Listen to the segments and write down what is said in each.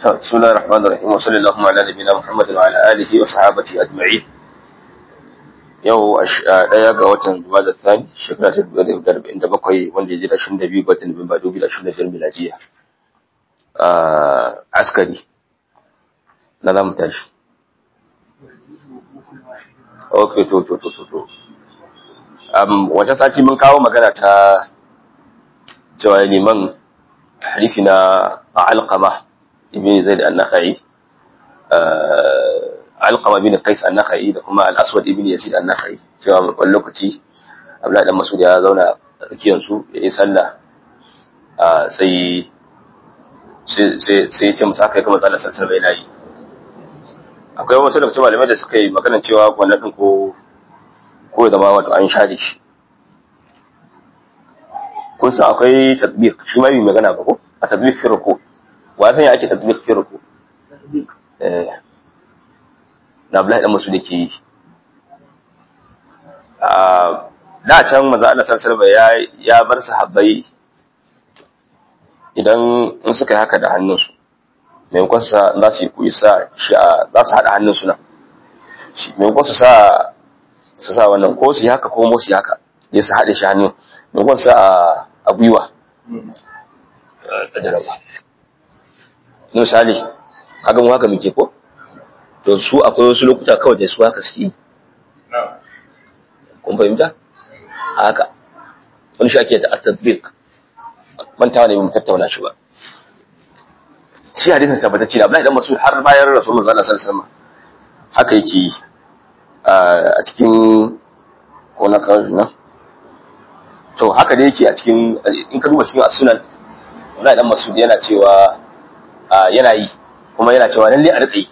بسم الله الرحمن الرحيم وصلى اللهم على نبينا محمد وعلى اله وصحابته اجمعين yau daya ga watan Jumada Thani shekara ta 1947 wanda ya ji da 22 ga watan Nuwamba 2025 miladiya a askari na zamu tashi okay to to to to to um wata sati mun kawo magana ta cewa liman hadisi na alqama ibn zaid an-nakhai alqama bin qais an-nakhai da kuma al-aswad ibn yazid an-nakhai cewa wani lokaci abdullahi dan masud ya zauna a tsakiyar su ya yi sallah sai sai sai ce musu haka kuma sallar sallar bai nayi akwai wasu daga cikin malamai da suka yi magana cewa wannan din ko ko da ma wato an share shi kun san akwai tatbiq shi ma yi magana ba ko a tatbiq fi ruku wa san ya ake tatbiq fi ruku eh na Abdullahi dan Masud yake yi a da can manzo Allah sallallahu alaihi ya ya bar sahabbai idan in suka yi haka da hannunsu maimakon su za su yi kuyi sa shi a za su haɗa hannunsu nan maimakon su sa su sa wannan ko su yi haka ko mo su yi haka ya su haɗe shi hannun maimakon su sa a gwiwa misali kaga mu haka muke ko to su akwai wasu lokuta kawai da su haka suke yi kun fahimta haka wani shi ake ta tasbik mantawa ne mu tattauna shi ba shi hadisin tabbatacce da Abdullahi dan Mas'ud har bayan Rasulullah sallallahu alaihi wasallam haka yake yi a cikin ko na kawo nan to haka da yake a cikin in ka duba cikin as-sunan Abdullahi dan Mas'ud yana cewa yana yi kuma yana cewa lalle a rika yi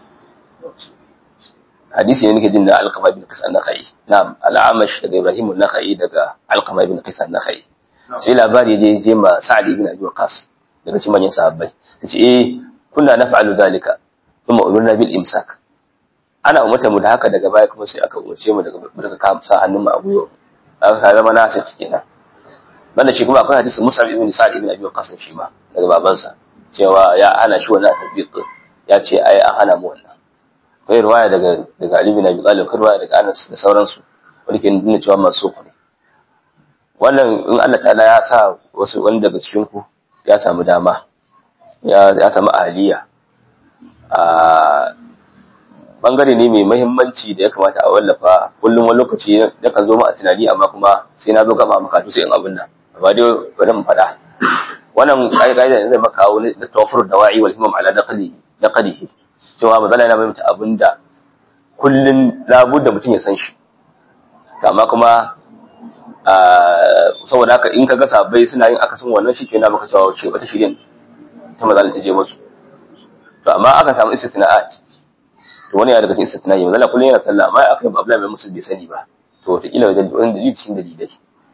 hadisi ne nake jin da Alqama ibn Qais an-Nakhai na'am al-Amash daga Ibrahim an-Nakhai daga Alqama ibn Qais an-Nakhai sai labari je je ma Sa'ad ibn Abi Waqqas daga cikin manyan sahabbai sai eh kunna naf'alu dhalika thumma umirna bil imsak ana umarta mu da haka daga baya kuma sai aka umarce mu daga daga ka sa hannun mu a gwiwa aka zama nasik kenan banda shi kuma akwai hadisi Musa ibn Sa'ad ibn Abi Waqqas shi ma daga babansa cewa ya hana shi wannan tabiq ya ce ai an hana mu wannan akwai riwaya daga daga Ali bin Abi Talib akwai riwaya daga Anas da sauransu wanda ke nuna cewa mansukh ne wannan in Allah ta'ala ya sa wasu wani daga cikin ku ya samu dama ya ya samu ahliya a bangare ne mai muhimmanci da ya kamata a wallafa kullum wani lokaci ya kan zo ma a tunani amma kuma sai na zo gaba maka sai in abin nan amma dai bari mu faɗa wannan kai kai da zai maka wani da tawfur dawa'i wal himam ala naqli naqlihi cewa mazala yana bayyana abinda kullun labudda mutum ya san shi amma kuma saboda haka in ka ga sabai suna yin akasin wannan shi kenan maka cewa ce wata shirin ta mazala ta je musu to amma aka samu istitna'at to wani ya daga cikin istitna'i mazala kullun yana sallah amma aka yi Abdullahi bin Musul bai sani ba to wata kila wajen wani dalili cikin dalilai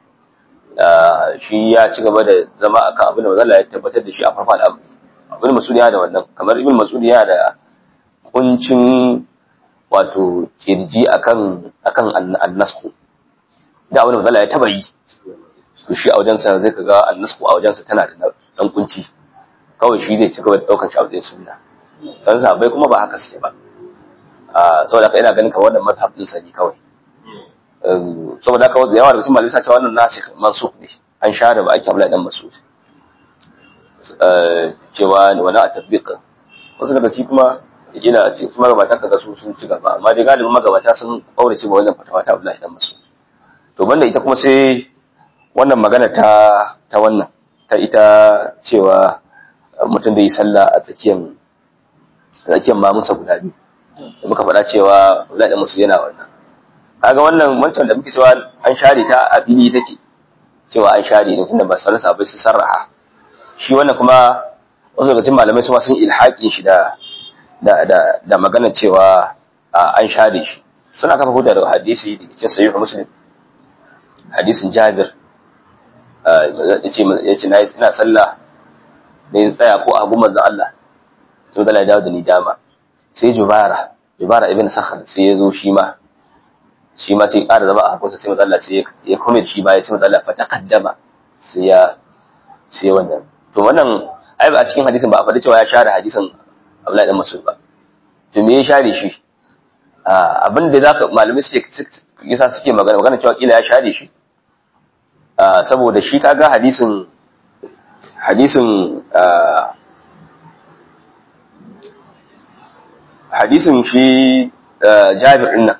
shi ya ci gaba da zama akan abin da mazala ya tabbatar da shi a farfa al'amari ibn Mas'ud ya da wannan kamar ibn Mas'ud ya da kuncin wato kirji akan akan annasku da wani mazala ya taba yi to shi a wajensa zai kaga annasku a wajensa tana da dan kunci kawai shi zai ci gaba da daukar shi a wajen sunna san sahabbai kuma ba haka suke ba a saboda haka ina ganin ka wannan mazhab din sani kawai saboda haka da yawa daga cikin malamai sa cewa wannan nasikh mansukh ne an share ba ake Abdullahi dan Mas'ud cewa wani a tabbiƙa wasu daga ci kuma ila ce su magabata kaga su sun ci gaba amma dai galibin magabata sun kaurace ba wannan fatawa ta Abdullahi dan Mas'ud to banda ita kuma sai wannan magana ta ta wannan ta ita cewa mutum da yi sallah a tsakiyar tsakiyar mamunsa guda biyu da muka faɗa cewa Abdullahi dan Mas'ud yana wannan kaga wannan wancan da muke cewa an share ta a fili take cewa an share ne tunda ba sallah sabai su sarraha shi wannan kuma wasu daga cikin malamai su sun ilhaƙin shi da da da da magana cewa an share shi suna kafa hujja da hadisi da cikin sahih muslim hadisin jabir yace yace na ina sallah ne tsaya ko a gumar da Allah sai da dawo da ni dama sai jubara jubara ibn sakhar sai ya zo shi ma shi ma sai ƙara zama a hakunsa sai matsala sai ya kome shi ma ya ce matsala fa taqaddama sai ya sai wannan to wannan ai a cikin hadisin ba a faɗi cewa ya share hadisin Abdullahi dan Mas'ud ba to me ya share shi abin da zaka malamai suke yasa suke magana magana cewa kila ya share shi saboda shi kaga hadisin hadisin hadisin shi Jabir din nan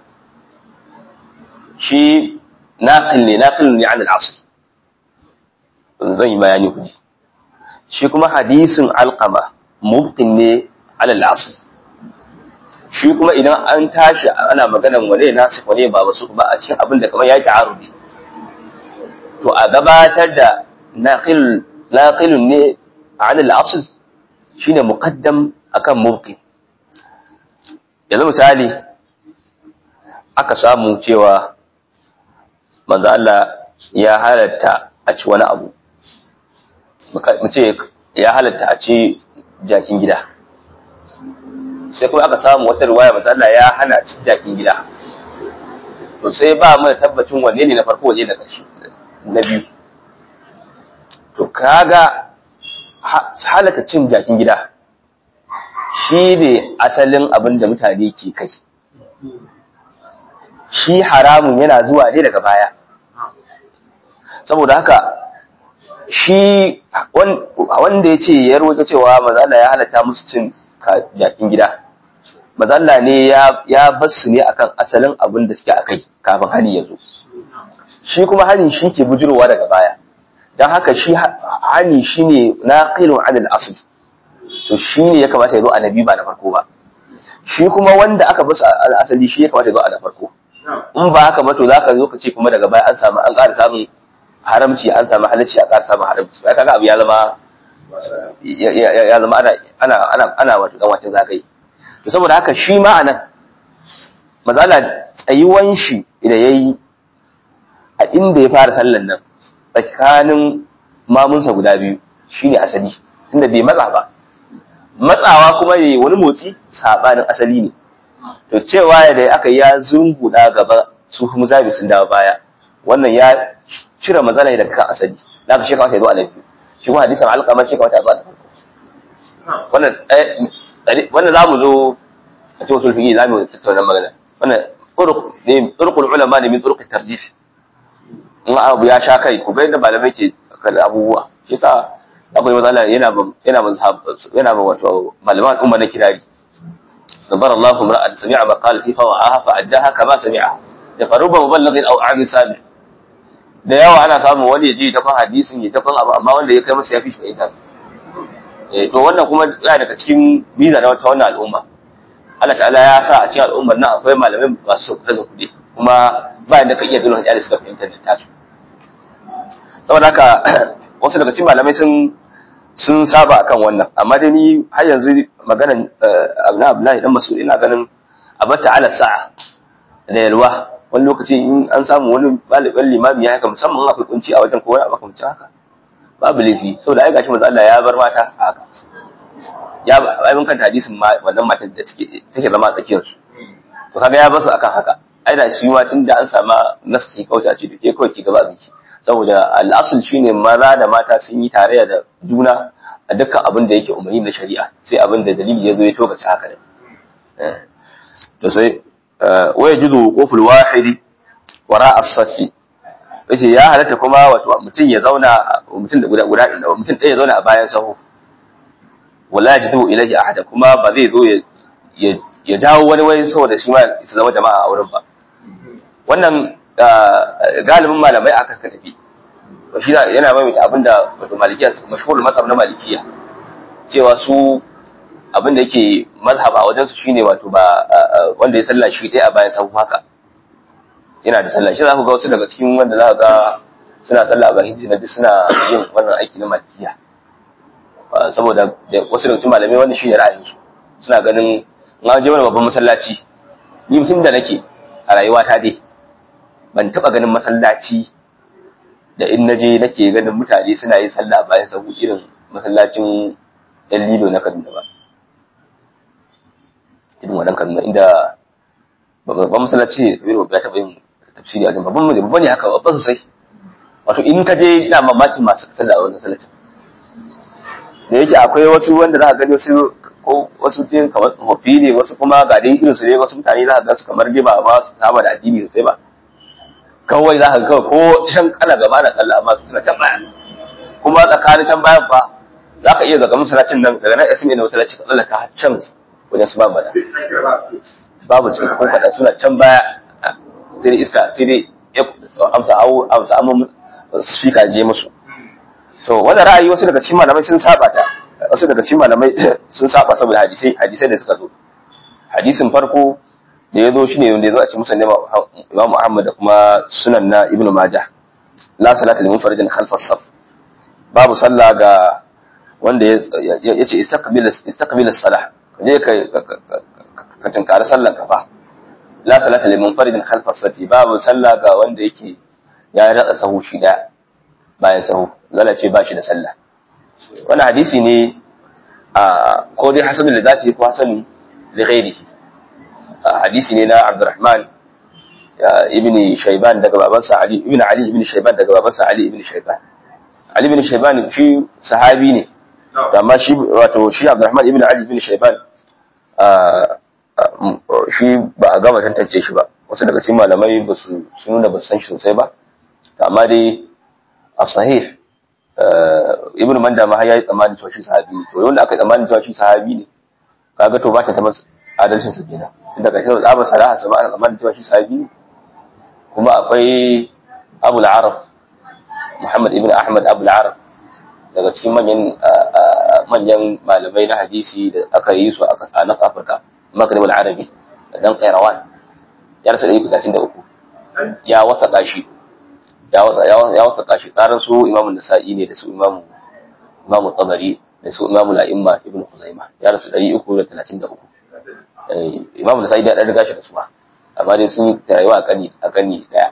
shi naqil ne naqil ne an al-asl zan yi bayani kuji shi kuma hadisin alqama mubtin ne ala al-asl shi kuma idan an tashi ana maganan wane nasu wane ba wasu ba a cikin abin da kamar ya ta'arudi to a gabatar da naqil naqilun ne ala al-asl shine muqaddam akan mubtin yanzu misali aka samu cewa manzo Allah ya halatta a ci wani abu mu ce ya halatta a ci jakin gida sai kuma aka samu wata riwaya manzo Allah ya hana ci jakin gida to sai ba mu da tabbacin wanne ne na farko wanne na ƙarshe na biyu to kaga halatta cin jakin gida shi ne asalin abin da mutane ke kai shi haramun yana zuwa ne daga baya saboda haka shi wanda ya ce ya roƙe cewa mazala ya halatta musu cin jakin gida mazala ne ya basu ne akan asalin abin da suke akai kafin hani ya zo shi kuma hani shi ke bujirowa daga baya don haka shi hani shi ne na ƙilin anil asali to shi ne ya kamata ya zo a nabi ba na farko ba shi kuma wanda aka basu asali shi ya kamata ya zo a na farko in ba haka ba to za ka zo ka ce kuma daga baya an samu an ƙara samun haramci an samu halacci a ƙara samun haramci ba kaga abu ya zama ya zama ana ana ana ana wato dan wacin zagaye to saboda haka shi ma anan mazala tsayuwan shi da yayi a inda ya fara sallan nan tsakanin mamunsa guda biyu shine asali tunda bai matsa ba matsawa kuma yayi wani motsi sabanin asali ne to cewa da aka ya zunguda gaba su kuma zabi sun dawo baya wannan ya cire matsala daga kan asali da aka shekara sai zo a lafi shi kuma hadisin alƙamar shekara ta zo a lafi wannan wannan zamu zo a cikin usul fiqh zamu tattauna magana wannan turuq ne turuqul ulama ne min turuq tarjih in abu ya sha kai ku ga yadda malamai ke kan abubuwa shi yasa akwai matsala yana yana mazhab yana ba wato malaman umma na kirari نظر الله امرأة سمع مقالتي فوعاها فأداها كما سمعها فرب مبلغ أو عام سامع da yawa ana samun wani ya ji ta kan hadisin ya ta kan abu amma wanda ya kai masa ya fi shi ita eh to wannan kuma yana daga cikin biza na wata wannan al'umma Allah ta'ala ya sa a cikin al'ummar nan akwai malamai masu da kuɗi kuma ba inda ka iya dole hajjari suka fahimta da tasu saboda haka wasu daga cikin malamai sun sun saba akan wannan amma dai ni har yanzu maganan abu Abdullahi dan Mas'ud ina ganin abata ala sa'a da yalwa wani lokaci in an samu wani ɗaliban limami ya haka musamman akwai kunci a wajen kowa a makamci haka babu laifi saboda ai gashi manzo Allah ya bar mata su haka ya ai mun kanta hadisin ma wannan matar da take take zama tsakiyar su to kaga ya bar su akan haka ai da shi ma tunda an sama nasi kauta ce dake kawai ki gaba abinci saboda al'asul shine maza da mata sun yi tarayya da juna a dukkan abin da yake umarni na shari'a sai abin da dalili ya zo ya tokace haka ne to sai waya juzu quful wahidi wara as-safi yace ya halatta kuma wato mutum ya zauna mutum da guda guda mutum ɗaya ya zauna a bayan sahu wala yajidu ilayhi ahada kuma ba zai zo ya ya dawo wani wani saboda shi ma su zama jama'a a wurin ba wannan galibin malamai aka ka tafi shi yana maimaita abinda wato malikiya mashhurul mazhab na malikiya cewa su abin da yake mazhab a wajen su shine wato ba wanda ya sallah shi ɗaya a bayan sahu haka yana da sallah shi za ku ga wasu daga cikin wanda za ga suna sallah a bayan hijira duk suna yin wannan aiki na malikiya saboda wasu daga cikin malamai wannan shine ra'ayinsu suna ganin in an je wani babban masallaci ni mutum da nake a rayuwata dai ban taba ganin masallaci da in naje nake ganin mutane suna yin sallah bayan sahu irin masallacin yan lilo na Kaduna ba irin wannan Kaduna inda babban masallaci Kabiru ya taba yin tafsiri a babban mu babban ne haka babban sosai wato in ka je ina mamakin masu sallah a wannan masallacin da yake akwai wasu wanda za ka gani wasu ko ko wasu din kamar tsofaffi ne wasu kuma ga dai irin su ne wasu mutane za ka ga su kamar dai ba ba su saba da addini sosai ba kawai za ka ga ko can kana gaba na sallah amma su suna can baya kuma tsakanin can bayan fa za ka iya zaga masallacin nan daga nan ismi na masallaci ka tsallaka har can wajen su babu da babu su ko kada suna can baya sai dai iska sai dai amsa awu amsa amma speaker je musu to wannan ra'ayi wasu daga cikin malamai sun saba ta wasu daga cikin malamai sun saba saboda hadisai hadisai da suka zo hadisin farko da ya zo shine wanda ya zo a cikin musannad Imam Muhammad da kuma sunan na Ibn Majah la salata lil munfaridin khalf as-saf babu sallah ga wanda ya ce istaqbil istaqbil as-salah je ka ka tunkari sallar ka fa la salata lil munfaridin khalf as-saf babu sallah ga wanda yake ya ratsa sahu shi daya bayan sahu zala ce ba shi da sallah wannan hadisi ne a ko dai hasanul da zati ko hasanul li ghairihi hadisi ne na Abdurrahman ibn Shayban daga babansa Ali ibn Ali ibn Shayban daga babansa Ali ibn Shayban Ali ibn Shayban shi sahabi ne amma shi wato shi Abdurrahman ibn Ali ibn Shayban shi ba a gama tantance shi ba wasu daga cikin malamai ba su nuna ba su san shi sosai ba amma dai a sahih ibn manda ma ya yi tsammanin cewa shi sahabi ne to wanda aka yi tsammanin cewa shi sahabi ne kaga to ba ta tabbas adalcin sa kenan tun daga shi da salaha sa ba ana tsammanin cewa shi sahabi ne kuma akwai abul araf muhammad ibn ahmad abul araf daga cikin manyan manyan malamai na hadisi da aka yi su a nan afirka maghrib al-arabi da dan qairawan ya rasa 133 ya wasa shi ya wasa shi tsarin su imamun nasa'i ne da su imamu imamu tabari da su imamu la'imma ibn khuzaima ya rasu 333 imamu nasa'i da riga shi da su ba amma dai sun yi rayuwa a kani a kani daya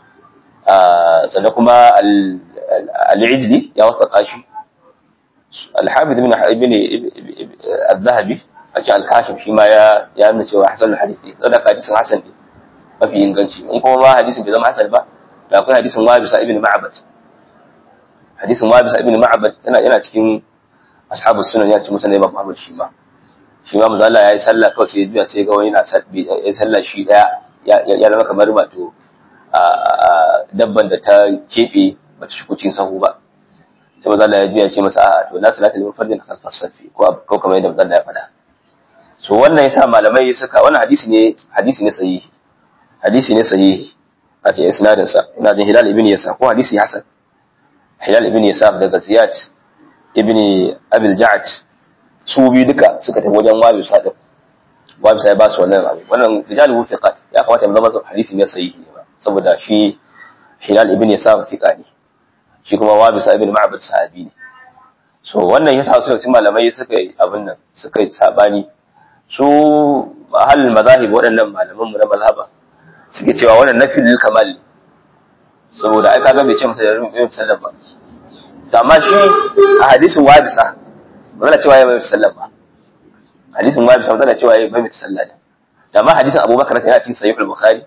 sannan kuma al-ijli ya wasa shi al-habib ibn ibn al-zahabi a cikin al-kashif shi ma ya ya nuna cewa hasan al-hadisi da hadisin hasan ne mafi inganci in kuma ma hadisin bai zama hasan ba da akwai hadisin wabisa ibn ma'bad hadisin wabisa ibn ma'bad yana yana cikin ashabu sunan ya ce musa ne babu shi ma shi ma manzo Allah yayi sallah kawai sai ya sai ga wani yana yayi sallah shi daya ya zama kamar wato dabban da ta kebe bata shigo cikin sahu ba sai manzo Allah ya juya ce masa a to la salata lil fardin khalfa safi ko ko kamar yadda manzo Allah ya faɗa so wannan yasa malamai suka wannan hadisi ne hadisi ne sahihi hadisi ne sahihi a cikin isnadinsa ina jin hilal ibn yasa ko hadisi hasan hilal ibn yasa daga ziyad ibn abil ja'd su biyu duka suka tafi wajen wabi sadin wabi sai ba su wannan abu wannan rijalu fiqat ya kamata mu zama hadisi ne sahihi ne ba saboda shi hilal ibn yasa fiqa ne shi kuma wabi sa ibn ma'bad sahabi ne so wannan yasa su cikin malamai suka yi abin nan suka yi sabani su ahal mazahib waɗannan malaman mu na mazhaba suke cewa wannan nafi lil kamal saboda ai kaga bai ce masa yarin yin sallah ba amma shi a hadisin wabisa ba zan cewa ya bai sallah ba hadisin wabisa ba zan cewa ya bai sallah ne amma hadisin abubakar yana cikin sahih al-bukhari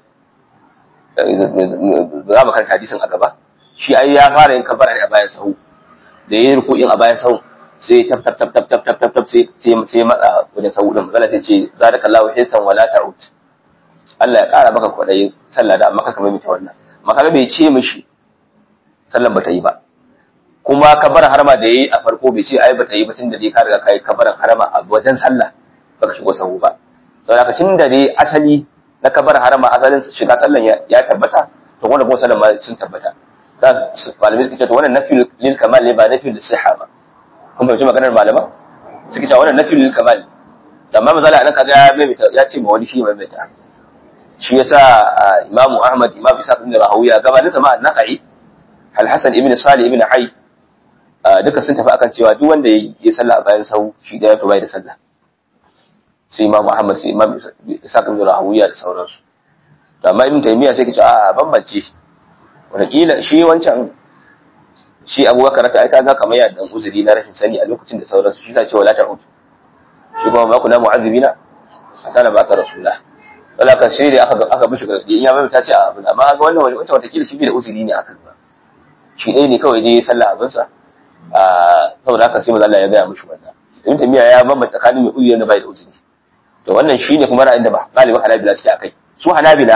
za mu karanta hadisin a gaba shi ai ya fara yin kabara ne a bayan sahu da yayin ruku'in a bayan sahu sai tap tap tap tap tap tap tap tap sai sai matsa wajen sahu din magana sai ce zadakallahu hisan wala ta'ud Allah ya ƙara maka kwaɗayin sallah da amma kaka maimaita wannan maka bai ce mishi sallan bata yi ba kuma kabar harama da yayi a farko bai ce ai bata yi ba tunda dai ka riga kai kabarin harama a wajen sallah baka shigo sahu ba saboda haka tunda dai asali na kabar harama asalin shiga sallan ya tabbata to wannan kuma sallan ma sun tabbata da malamai suka ce to wannan nafi lil kamal ne ba nafi lil sihha ba kun fahimci maganar malama suka ce wannan nafi lil kamal amma misali anan kaga ya maimaita ya ce ma wani shi maimaita shi yasa imamu ahmad imam isa ibn rahawiya gabanin sama an-nakai al-hasan ibn salih ibn hayy duka sun tafi akan cewa duk wanda ya sallah a bayan sahu shi da to bai da sallah sai imam ahmad sai imam isa ibn rahawiya da sauransu amma ibn taymiya sai kace a bambance wataƙila shi wancan shi abubakar ta aika ga kamar yadda uzuri na rashin sani a lokacin da sauransu shi ta ce wala ta'ud shi kuma ba ku na mu'azzibina hatta na baka rasulullah wala ka shi da aka aka bishi ga in ya mai ta ce a abin amma ga wannan wani wata watakila shi bai da uzuri ne aka ba shi ɗaya ne kawai je sallah abin sa saboda haka sai maza Allah ya gaya mishi wannan ibn tamiya ya bambanta tsakanin mai uzuri da bai da uzuri to wannan shine kuma ra'ayin da ba galibin hanabila suke akai su hanabila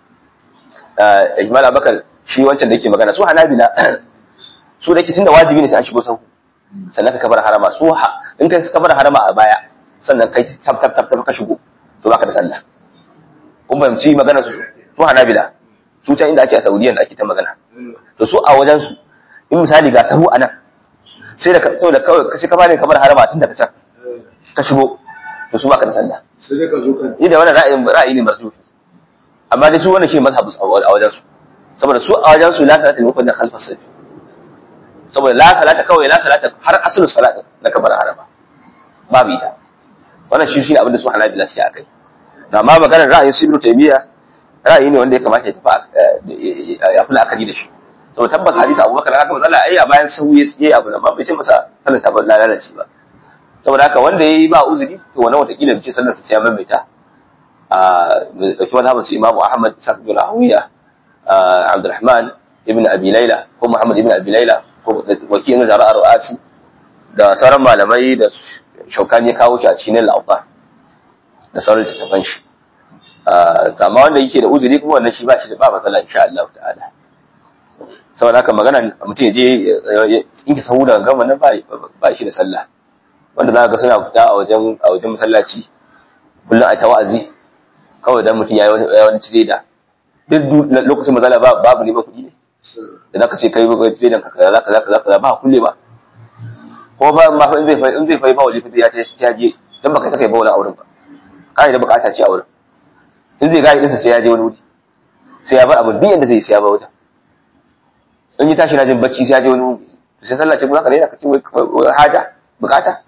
ijmal abakar shi wancan da yake magana su hanabila su da yake tunda wajibi ne sai an shigo sahu sannan ka kabar harama su in kai ka kabar harama a baya sannan kai tab tab tab ka shigo to baka da sallah kun fahimci magana su su hanabila su can inda ake a saudiyan da ake ta magana to su a wajen su in misali ga sahu anan sai da to da kawai sai ka fara kamar harama tun daga can ka shigo to su baka da sallah sai dai ka zo kan ni da wannan ra'ayin ra'ayi ne marzufi amma dai su wannan shi mazhabu a wajen su saboda su a wajen su la salata ne da khalfa safi saboda la salata kawai la salata har asalin salata na kabar harama babu ita wannan shi shi abin da su hanabila suke akai amma maganar ra'ayin su ibnu taymiya ra'ayi ne wanda ya kamata ya tafi ya fi la'akari da shi to tabbas hadisi abubakar haka matsala ai a bayan sahu ya tsaye abu amma bai ce masa sallar ta lalace ba saboda haka wanda yayi ba uzuri to wannan watakila bai ce sallar sa sai ya maimaita a dauki mazhabin su imamu ahmad sa'd bin rawiya abdurrahman ibn abi layla ko muhammad ibn abi layla ko wakilin zara'ar ru'asi da sauran malamai da shaukani ya kawo shi a cikin al'afa da sauran littattafan shi amma wanda yake da uzuri kuma wannan shi ba shi da ba matsala insha Allah ta'ala saboda haka magana mutum ya je in ka sahu daga gama nan ba shi da sallah wanda za ka ga suna fita a wajen a wajen masallaci kullum a ta wa'azi kawai dan mutum ya yi wani cire da duk lokacin mazala babu ne ba kuɗi ne da zaka ce kai ba cire da ka kaza kaza kaza kaza ba kulle ba ko ba ma in zai in zai fai ba waje ya ce ya je dan baka saka ba wani auren ba kai da bukata ce auren in zai gari dinsa sai ya je wani wuri sai ya bar abin duk yanda zai sai ya bar wajen in yi tashi na jin bacci sai ya je wani wuri sai sallah ce kuma ka daina ka ce wai haja bukata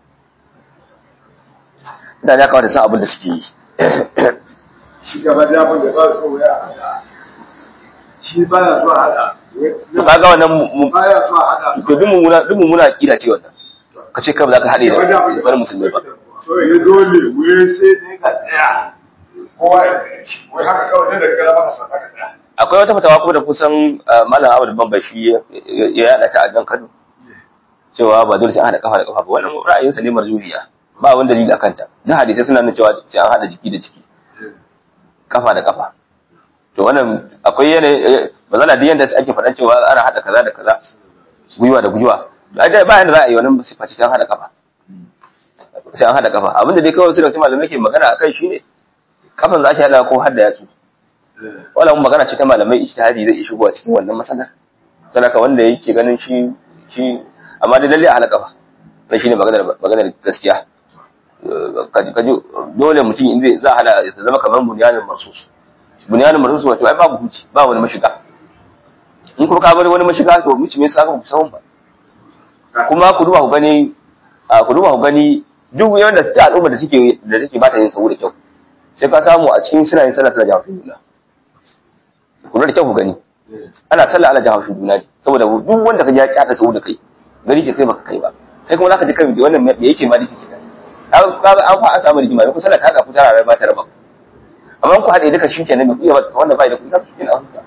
da ya kawata san abin da suke yi shi gaba da abin da ba so ya hada shi baya so hada to kaga wannan mu baya so hada to duk mu muna duk mu muna akida ce wannan ka ce kai ba za ka hade da wani musulmi ba so ya dole wai sai dai ka tsaya kowa wai haka kawai da daga maka sa ka tsaya akwai wata fatawa kuma da kusan malam Ahmad Bamba shi ya yada ta a nan Kano cewa ba dole sai an hada kafa da kafa ba wannan ra'ayinsa ne marjuhiya ba wani dalili akan ta duk hadisai suna nuna cewa sai an hada jiki da jiki kafa da kafa to wannan akwai yanayi mazala da yanda ake faɗan cewa ana hada kaza da kaza gwiwa da gwiwa ba yanda za a yi wannan sifa ce an hada kafa sai an hada kafa abinda dai kawai su da wasu malamai ke magana akai shine kafan za a hada ko har da yatsu wannan magana ce ta malamai ijtihadi zai iya shigowa cikin wannan masalar sanaka wanda yake ganin shi shi amma dai lalle a hada kafa na shine maganar maganar gaskiya kaji dole mutum in zai za a hada ya zama kamar bunyanin marsus bunyanin marsus wato ai babu huci ba wani mashiga in kuma ka bari wani mashiga to muci me yasa ka sahun ba kuma ku duba ku gani a ku duba ku gani duk yanda ta al'umma da take da take ba ta yin sahu da kyau sai ka samu a cikin suna yin sallah suna jawo juna ku da kyau ku gani ana sallah ana jawo juna ne saboda duk wanda ka ji ya kyata sahu da kai gari ke kai baka kai ba kai kuma zaka ji kai wannan me yake ma dake kaga an fa an samu rigima ne kusa da kaga ku tara ba ta raba amma ku haɗe duka shi kenan ku iya wanda bai da ku tafi cikin ahuta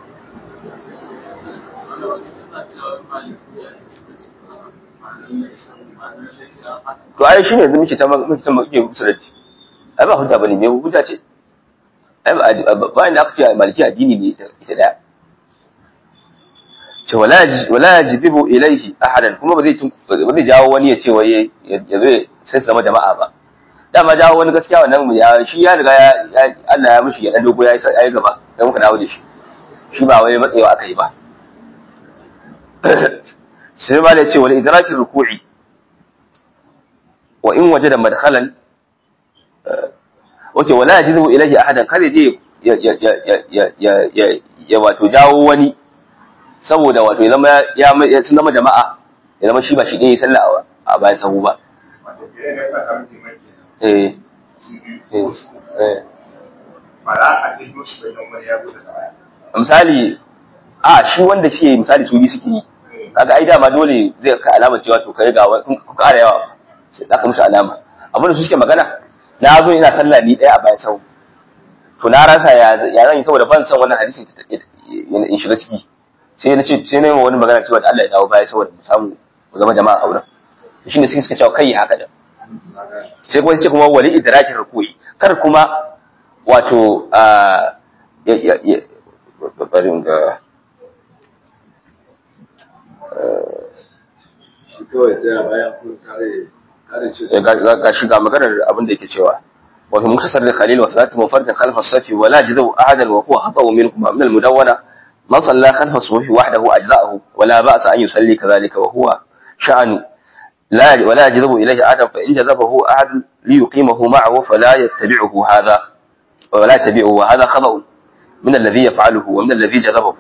to ai shine yanzu muke ta muke ta muke musulunci ai ba hujja bane me hujja ce ai ba inda aka ce maliki addini ne ita daya ce wala wala yajibu ilaihi ahadan kuma ba zai ba zai jawo wani ya ce wai ya zo sai su zama jama'a ba dama jawo wani gaskiya wannan ya shi ya riga ya Allah ya mishi ya dan dogo ya yi gaba sai muka dawo da shi shi ba wai matsayawa aka yi ba sai ma da ce wal idrakin ruku'i wa in wajada madkhalan wace wala yajibu ilahi ahadan kare je ya ya ya ya ya ya wato jawo wani saboda wato ya zama ya sun zama jama'a ya zama shi ba shi ɗaya sallah a bayan sahu ba eh eh misali a shi wanda shi misali su yi suke yi kaga ai dama dole zai ka alama cewa to kai ga kun ƙara yawa sai za ka musu alama abin da su suke magana na zo ina sallah ni ɗaya a bayan sau to na rasa ya zan yi saboda ban san wannan hadisin in shiga ciki sai na ce sai na yi wani magana cewa da Allah ya dawo baya saboda mu samu ku zama jama'a a wurin shine sai suka cewa kai haka da sai kuma sai kuma wali idrakin ruku'i kar kuma wato a ya ya ya bari ga shi kawai tsaya bayan kun kare kare ce ga shiga maganar abin da yake cewa wa fi muktasar da khalil wa salatu munfaridin khalfa as-safi wa la jazu ahadan wa huwa khata minkum min al-mudawwana man salla khalfa as-safi wahdahu ajza'ahu wa la ba'sa an yusalli kadhalika wa huwa sha'anu لا ولا يجذب إليه أحد فإن جذبه أحد ليقيمه معه فلا يتبعه هذا ولا يتبعه وهذا خطأ من الذي يفعله ومن الذي جذبه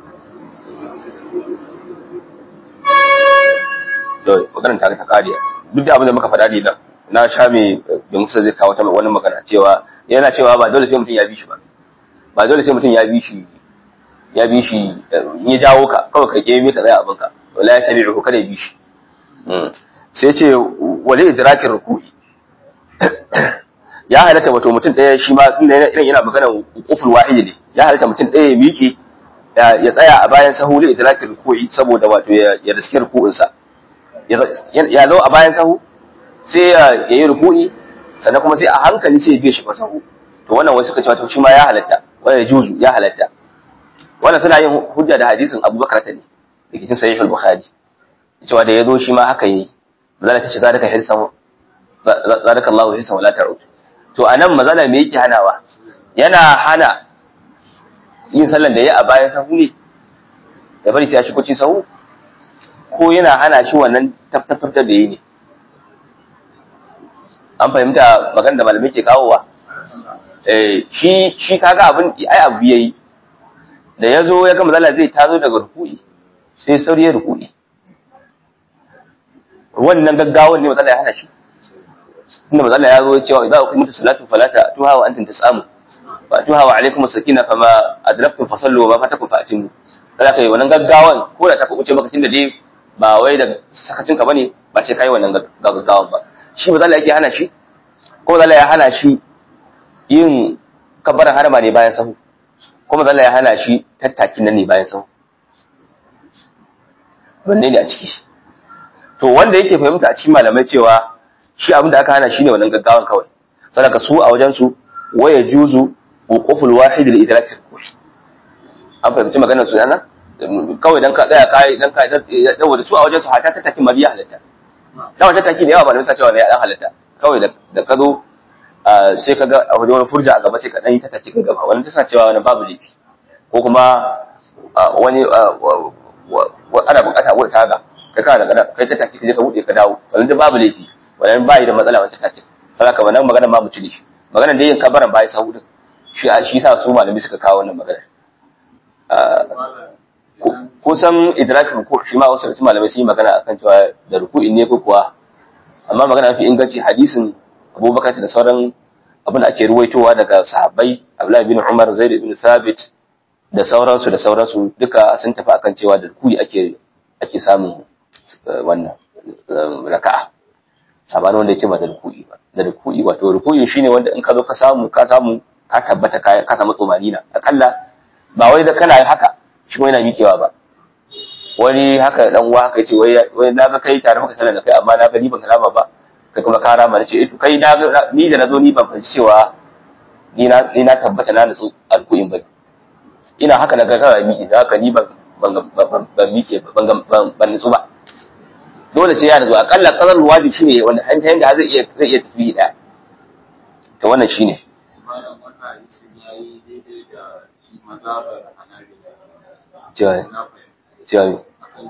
to maganar ta ta kariya duk da abin da muka faɗa ne nan na sha mai bin musa zai kawo ta wani magana cewa yana cewa ba dole sai mutum ya bi shi ba ba dole sai mutum ya bi shi ya bi shi ya jawo ka kawai ka ke mai ka tsaya abin ka wala ya tabi'u kada ya bi shi sai ce wale idrakin ruku'i ya halatta wato mutum ɗaya shi ma irin yana magana kuful wahidi ne ya halatta mutum ɗaya ya miƙe ya tsaya a bayan sahu li idrakin ruku'i saboda wato ya riske ruku'insa ya zo a bayan sahu sai ya yi ruku'i sannan kuma sai a hankali sai ya biya shi sahu to wannan wasu suka ce wato shi ma ya halatta wannan juzu ya halatta wannan suna yin hujja da hadisin abubakar ta ne da cikin sahihul bukhari cewa da ya zo shi ma haka yayi mazala ta ce zalika hirsan zalika Allahu hirsan wala ta'ud to anan mazala me yake hanawa yana hana yin sallan da yayi a bayan sahu ne da bari sai ya shigo cikin sahu ko yana hana shi wannan tabbatar da yayi ne an fahimta magana da malamai ke kawowa eh shi shi kaga abin ai abu yayi da yazo ya ga mazala zai tazo daga ruku'i sai sauri ya ruku'i wannan gaggawan ne matsala ya hana shi inda matsala ya zo cewa idza uqimat salatu falata tuha wa antum tasamu wa tuha wa alaikum as-sakina fama adraktum fasallu wa ma fatakum fa'timu kada kai wannan gaggawan ko da ta kuce maka tunda dai ba wai da sakacin ka bane ba sai kai wannan gaggawan ba shi matsala yake hana shi ko matsala ya hana shi yin kabbaran harama ne bayan sahu ko matsala ya hana shi tattakin nan ne bayan sahu wanne ne a ciki to wanda yake fahimta a cikin malamai cewa shi abin da aka hana shi ne wannan gaggawan kawai sadaka su a wajen su waya juzu wuquful wahid li idrak an fahimci maganar su nan kawai dan ka tsaya kai dan ka dan da su a wajen su hata ta taki mariya halatta dan wata taki da yawa malamai sa cewa ne ya dan halatta kawai da ka zo sai ka ga a wajen wani furja a gaba sai ka dan yi ta taki ka gaba wannan tana cewa wani babu laifi ko kuma wani ana bukata wurin taga kai kana da kai ta take je ka bude ka dawo wannan da babu laifi wannan bai da matsala wannan take saboda ka wannan magana ma mu cire shi magana da yin kabaran bai sahu din shi shi yasa su malami suka kawo wannan magana ko san idrakin ruku shi ma wasu da malamai sun yi magana akan cewa da ruku'in ne ko kuwa amma magana mafi inganci hadisin Abubakar da sauran abin da ake ruwaitowa daga sahabbai Abdullahi bin Umar Zaid bin Thabit da sauransu da sauransu duka sun tafi akan cewa da ruku'i ake ake samun wannan raka'a sabanin wanda yake ba da ruku'i ba da ruku'i wato ruku'i shine wanda in ka zo ka samu ka samu ka tabbata ka ka samu tsomanina akalla ba wai da kana haka shi wai yana miƙewa ba wani haka dan uwa haka yace wai wai na ga kai tare maka sallar da kai amma na ga ni ban kalama ba kai kuma ka rama nace eh to kai na ni da nazo ni ban fahimci cewa ni na ni na tabbata na nutsu alku'in ba ina haka na ga kana miƙe da haka ni ban ban mike ban nutsu ba dole sai ya nutsu akalla kasar wadi shine wanda an tayin da zai iya zai iya tafi da to wannan shine cewa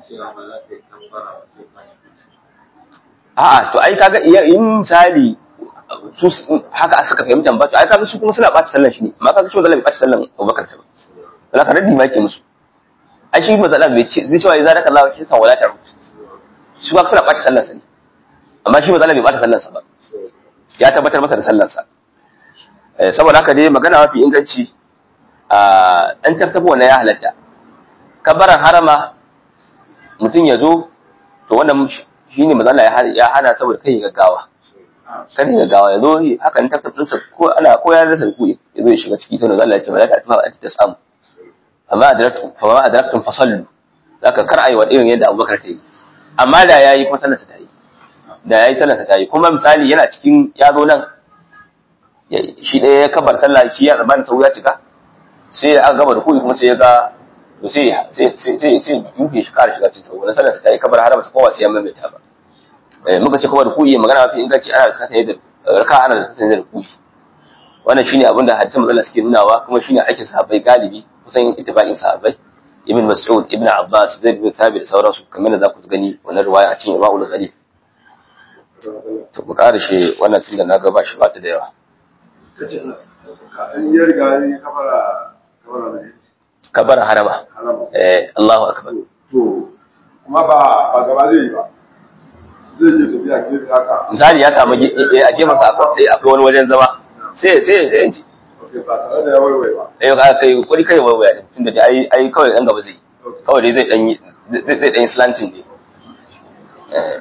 a'a to ai kaga in misali su haka suka fahimta ba to ai kaga su kuma suna ɓata sallan shi ne amma kaga shi ba zai ɓata sallan Abubakar ta ba wala ka raddi ma yake musu ai shi matsala bai ce zai cewa idza daka Allah shi san wala ta shi ba suna ɓata sallarsa ne amma shi matsala bai ɓata sallarsa ba ya tabbatar masa da sallarsa saboda haka dai magana mafi inganci a ɗan tartabo na ya halatta kabaran harama mutum ya zo to wannan shi ne matsala ya hana saboda kai gaggawa kan gaggawa ya zo haka ne tartabinsa ko ana ko ya rasa ruku ya zo ya shiga ciki sai na zalla ya ce ba za ta tufa ba ta samu amma adraktum fa ma adraktum fasallu zaka kar ayi wa irin yadda Abubakar ta yi amma da yayi kuma sallarsa ta yi da yayi sallarsa ta yi kuma misali yana cikin ya zo nan shi ɗaya ya kabar sallah shi ya tsammanin sau ya cika sai aka gama da kuɗi kuma sai ya ga to sai sai sai sai yuke shi kare shiga cikin sau wannan sallarsa ta yi kabar har ba su kowa sai ya maimaita ba muka ce kuma da kuɗi magana mafi inganci ana da sakata da raka ana da sakata da kuɗi wannan shine abin da hadisan manzon suke nunawa kuma shine aikin sahabbai galibi kusan ittifaqin sahabbai ibn mas'ud ibn abbas zaid bin thabit da sauransu kamar da za ku gani wannan riwaya a cikin imamul ghalib to ku karshe wannan tunda na ga ba shi ba ta da yawa kace ka an yi riga ne kafara kafara ne kabara harama harama eh Allahu akbar to kuma ba ba gaba zai yi ba zai je tafiya gefe haka misali ya samu ge- eh, a gefen sa akwai eh, akwai wani wajen zama sai sai sai ji ok ba tare da ya waiwai ba eh ka kai kuri kai wa waya tunda dai ai ai kawai dan gaba zai yi. kawai dai zai dan yi zai zai dan yi slanting ne eh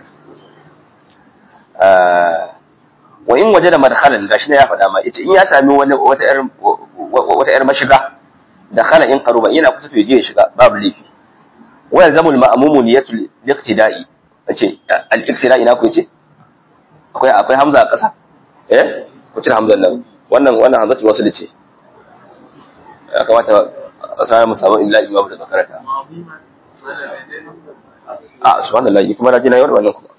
ah, wa in waje da madkhalan gashi ne ya faɗa ma yace in ya sami wani wata yar wata yar mashiga da khala in qaruba yana kusa to je ya shiga babu laifi wa yalzamul ma'mumu niyatul iqtida'i yace al-iqtida'i na ku yace akwai akwai hamza a ƙasa eh ku cire hamzan nan wannan wannan hamzatu wasu da ce ya kamata a sanar mu samu illa imamu daga karanta a subhanallah ni kuma na ji na yi wannan kuma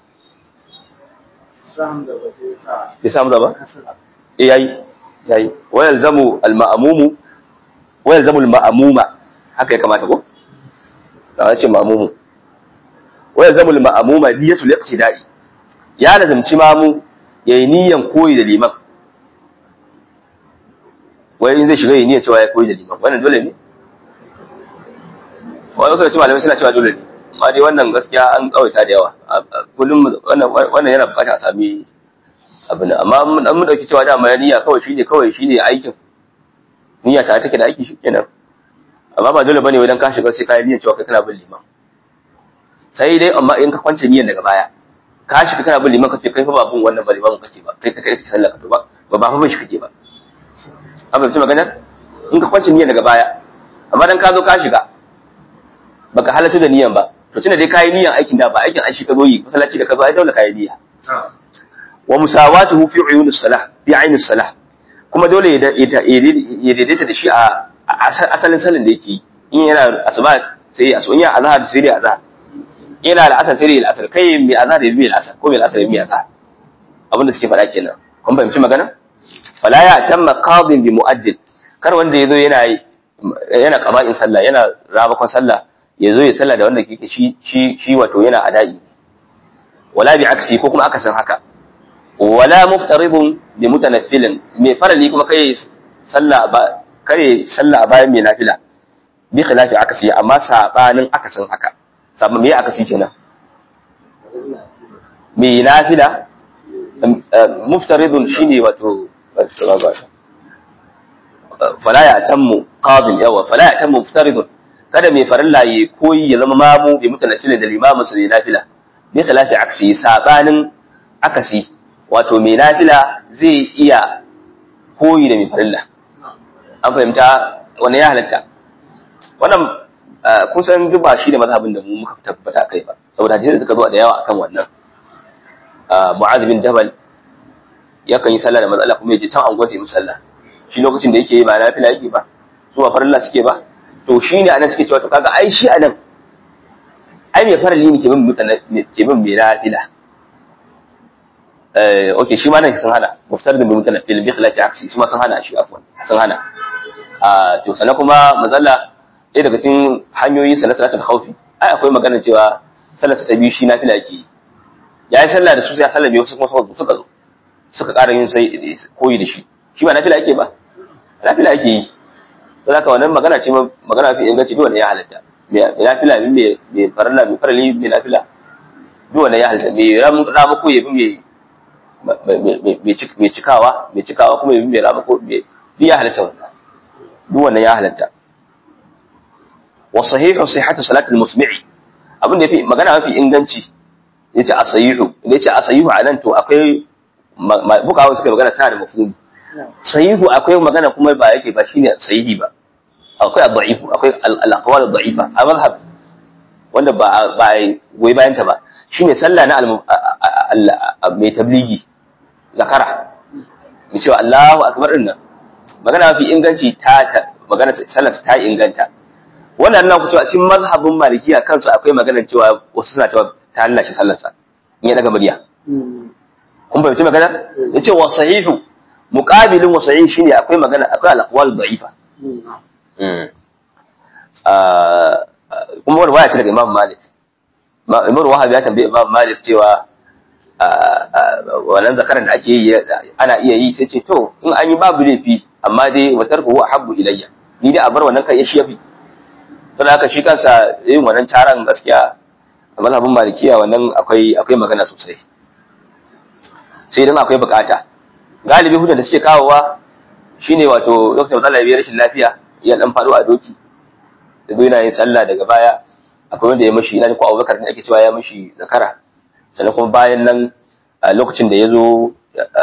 bai samu ba eh yayi yayi wa yalzamu al ma'mumu wa yalzamu al ma'muma haka ya kamata ko da ce ma'mumu wa yalzamu al ma'muma niyatul iqtida'i ya lazimci mamu yayi niyan koyi da liman wai in zai shiga yi niyyar cewa ya koyi da liman wannan dole ne wani wasu da cewa malamai suna cewa dole ne amma dai wannan gaskiya an tsawaita da yawa kullum wannan wannan yana bukatar a sami abin nan amma mun mun dauki cewa dama niyya kawai shine kawai shine aikin niyya ta take da aiki shikenan amma ba dole bane wai dan ka shiga sai ka yi niyyar cewa kai kana bin liman sai dai amma in ka kwance niyyar daga baya ka shiga kana bin liman kace kai fa ba bin wannan ba liman kace ba kai ka kai sallah ka to ba ba ba fa bin shi kake ba an fahimci maganar in ka kwance niyyar daga baya amma dan ka zo ka shiga baka halatta da niyyar ba to tunda dai kayi niyyar aikin da ba aikin an shi ka zo yi masallaci da ka zo ai dole kayi niyya wa musawatuhu fi uyunis salah fi aynis salah kuma dole ya daidaita da shi a asalin salin da yake in yana asuba sai ya asuba in yana azhar sai ya azhar yana da asar sai ya asar kai mai azhar da mai asar ko mai asar da mai azhar abin da suke faɗa kenan kun fahimci magana fala ya tamma qadin bi mu'addid kar wanda yazo yana yana qaba'in sallah yana rabakon sallah yazo ya sallah da wanda kike shi shi shi wato yana adai wala bi aksi ko kuma akasin haka wala muftaridun bi mutanaffilin mai farali kuma kai sallah ba kare sallah bayan mai nafila bi khilafi akasi amma sabanin akasin haka sabon me akasi kenan mai nafila muftaridun shine wato fala ya tammu qadin yawa fala ya tammu muftaridun kada mai farilla ya koyi ya zama mamu bi mutanaffilin da limamin su ne nafila bi khilafi aksi sabanin akasi wato mai nafila zai iya koyi da mai farilla an fahimta wani ya halatta wannan kun san duk ba shi da mazhabin da mu muka tabbata kai ba saboda hadisi suka zo da yawa akan wannan mu'adh bin jabal yakan yi sallah da matsala kuma yaje can angon sai musalla shi lokacin da yake yi ba nafila yake ba su ba farilla suke ba to shi ne anan suke cewa to kaga ai shi anan ai mai farali ne ke bin mutane ke bin mai nafila eh okay shi ma nan sun hana muftar da mutane fil bi khilafi aksi su ma sun hana shi afwan sun hana a to sannan kuma mazalla ɗaya daga cikin hanyoyin sa na salatul khawfi ai akwai magana cewa sallar ta biyu shi nafila yake yi ya yi sallah da su sai ya sallame wasu kuma suka zo suka ƙara yin sai koyi da shi shi ba nafila yake ba nafila yake yi don haka wannan magana ce magana fi inganci duk wanda ya halatta mai nafila mai mai farilla mai farali mai nafila duk wanda ya halatta mai rama ko ya bi mai cikawa mai cikawa kuma ya bi mai rama ko duk ya halatta wannan duk wanda ya halatta wa sahihu sihhatu salatul musmi'i abin da yafi magana mafi inganci yace asayihu idan yace asayihu anan to akwai bukawa suka magana tana da mafhumi sahihu akwai magana kuma ba yake ba shine sahihi ba akwai ad-da'ifu akwai al-aqwal ad-da'ifa a mazhab wanda ba ba goyi bayan ta ba shine sallah na mai tabligi zakara mu cewa Allahu akbar din nan magana mafi inganci ta magana sallar ta inganta wannan nan ku cewa cikin mazhabin malikiya kansu akwai magana cewa wasu suna cewa ta hallace sallarsa in ya daga murya kun fahimci magana yace wa sahihu muqabilin wa sahih shine akwai magana akwai al-aqwal da'ifa kuma wani waya ce daga Imam Malik Imam Wahab ya tambaye Imam Malik cewa wannan zakaran da ake yi ana iya yi sai ce to in an yi babu laifi amma dai wa tarku huwa habbu ilayya ni dai a bar wannan kai ya shi yafi saboda haka shi kansa yin wannan taron gaskiya a mazhabin malikiya wannan akwai akwai magana sosai sai idan akwai bukata galibi hujjar da suke kawowa shine wato lokacin matsala ya rashin lafiya ya dan faɗo a doki da zo yana yin sallah daga baya akwai wanda ya mashi ina ko Abubakar ne ake cewa ya mashi zakara sannan kuma bayan nan a lokacin da ya zo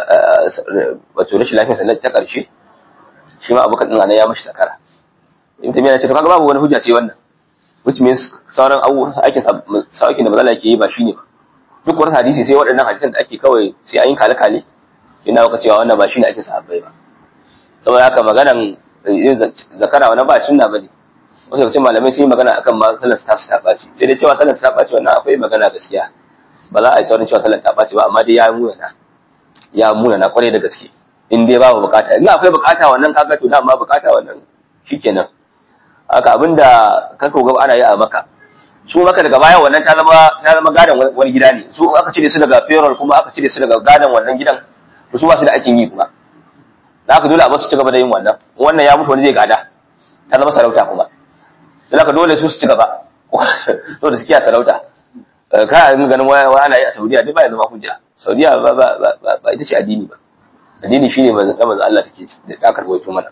wato rashin lafiya sannan ta ƙarshe shi ma Abubakar din ya mashi zakara in ta ce to kaga babu wani hujja ce wannan which means sauran abubuwan aikin aikin da matsala ke yi ba shine ba duk wani hadisi sai waɗannan hadisan da ake kawai sai an yi kale kale ina maka cewa wannan ba shine ake sahabbai ba saboda haka maganan yin zakara wannan ba sunna bane wasu daga cikin malamai sun yi magana akan ma sallar ta ta ɓaci sai dai cewa sallar ta ɓaci wannan akwai magana gaskiya ba za a yi saurin cewa sallar ta ɓaci ba amma dai ya munana ya munana kwarai da gaske in dai babu bukata in akwai bukata wannan kaga to dama bukata wannan shikenan haka abinda ka ga ana yi a maka su maka daga baya wannan ta zama ta zama gadan wani gida ne su aka cire su daga payroll kuma aka cire su daga gadan wannan gidan to su ba su da aikin yi kuma da haka dole a basu ci gaba da yin wannan wannan ya mutu wani zai gada ta zama sarauta kuma da haka dole su su ci gaba dole su kiya sarauta ka yi ganin wani ana yi a saudiya duk ba ya zama hujja saudiya ba ba ba ba ita ce addini ba addini shine manzon manzon Allah take da aka rawaito mana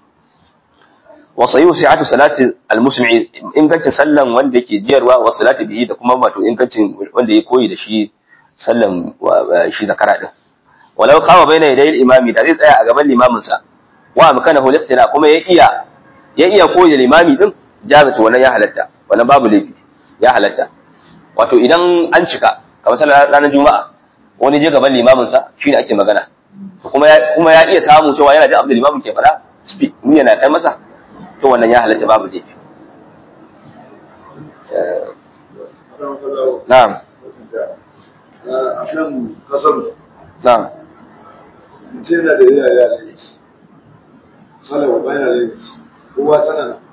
wa sayu si'atu salati al-muslimin ingancin sallan wanda yake jiyarwa wa salati bihi da kuma wato ingancin wanda ya koyi da shi sallan shi zakara din walau kama baina yadayil imami da zai tsaya a gaban limamin sa wa amkanahu liqtina kuma ya iya ya iya koyi da limami din jazatu wannan ya halatta wannan babu laifi ya halatta wato idan an cika kamar sallar ranar juma'a wani je gaban limamin sa shine ake magana kuma ya kuma ya iya samu cewa yana jin abin da limamin ke fara speak mun yana kai masa to wannan ya halatta babu laifi na'am a kan kasar na'am mutum yana da yaya ya lagos salawa bayan lagos kowa tana nan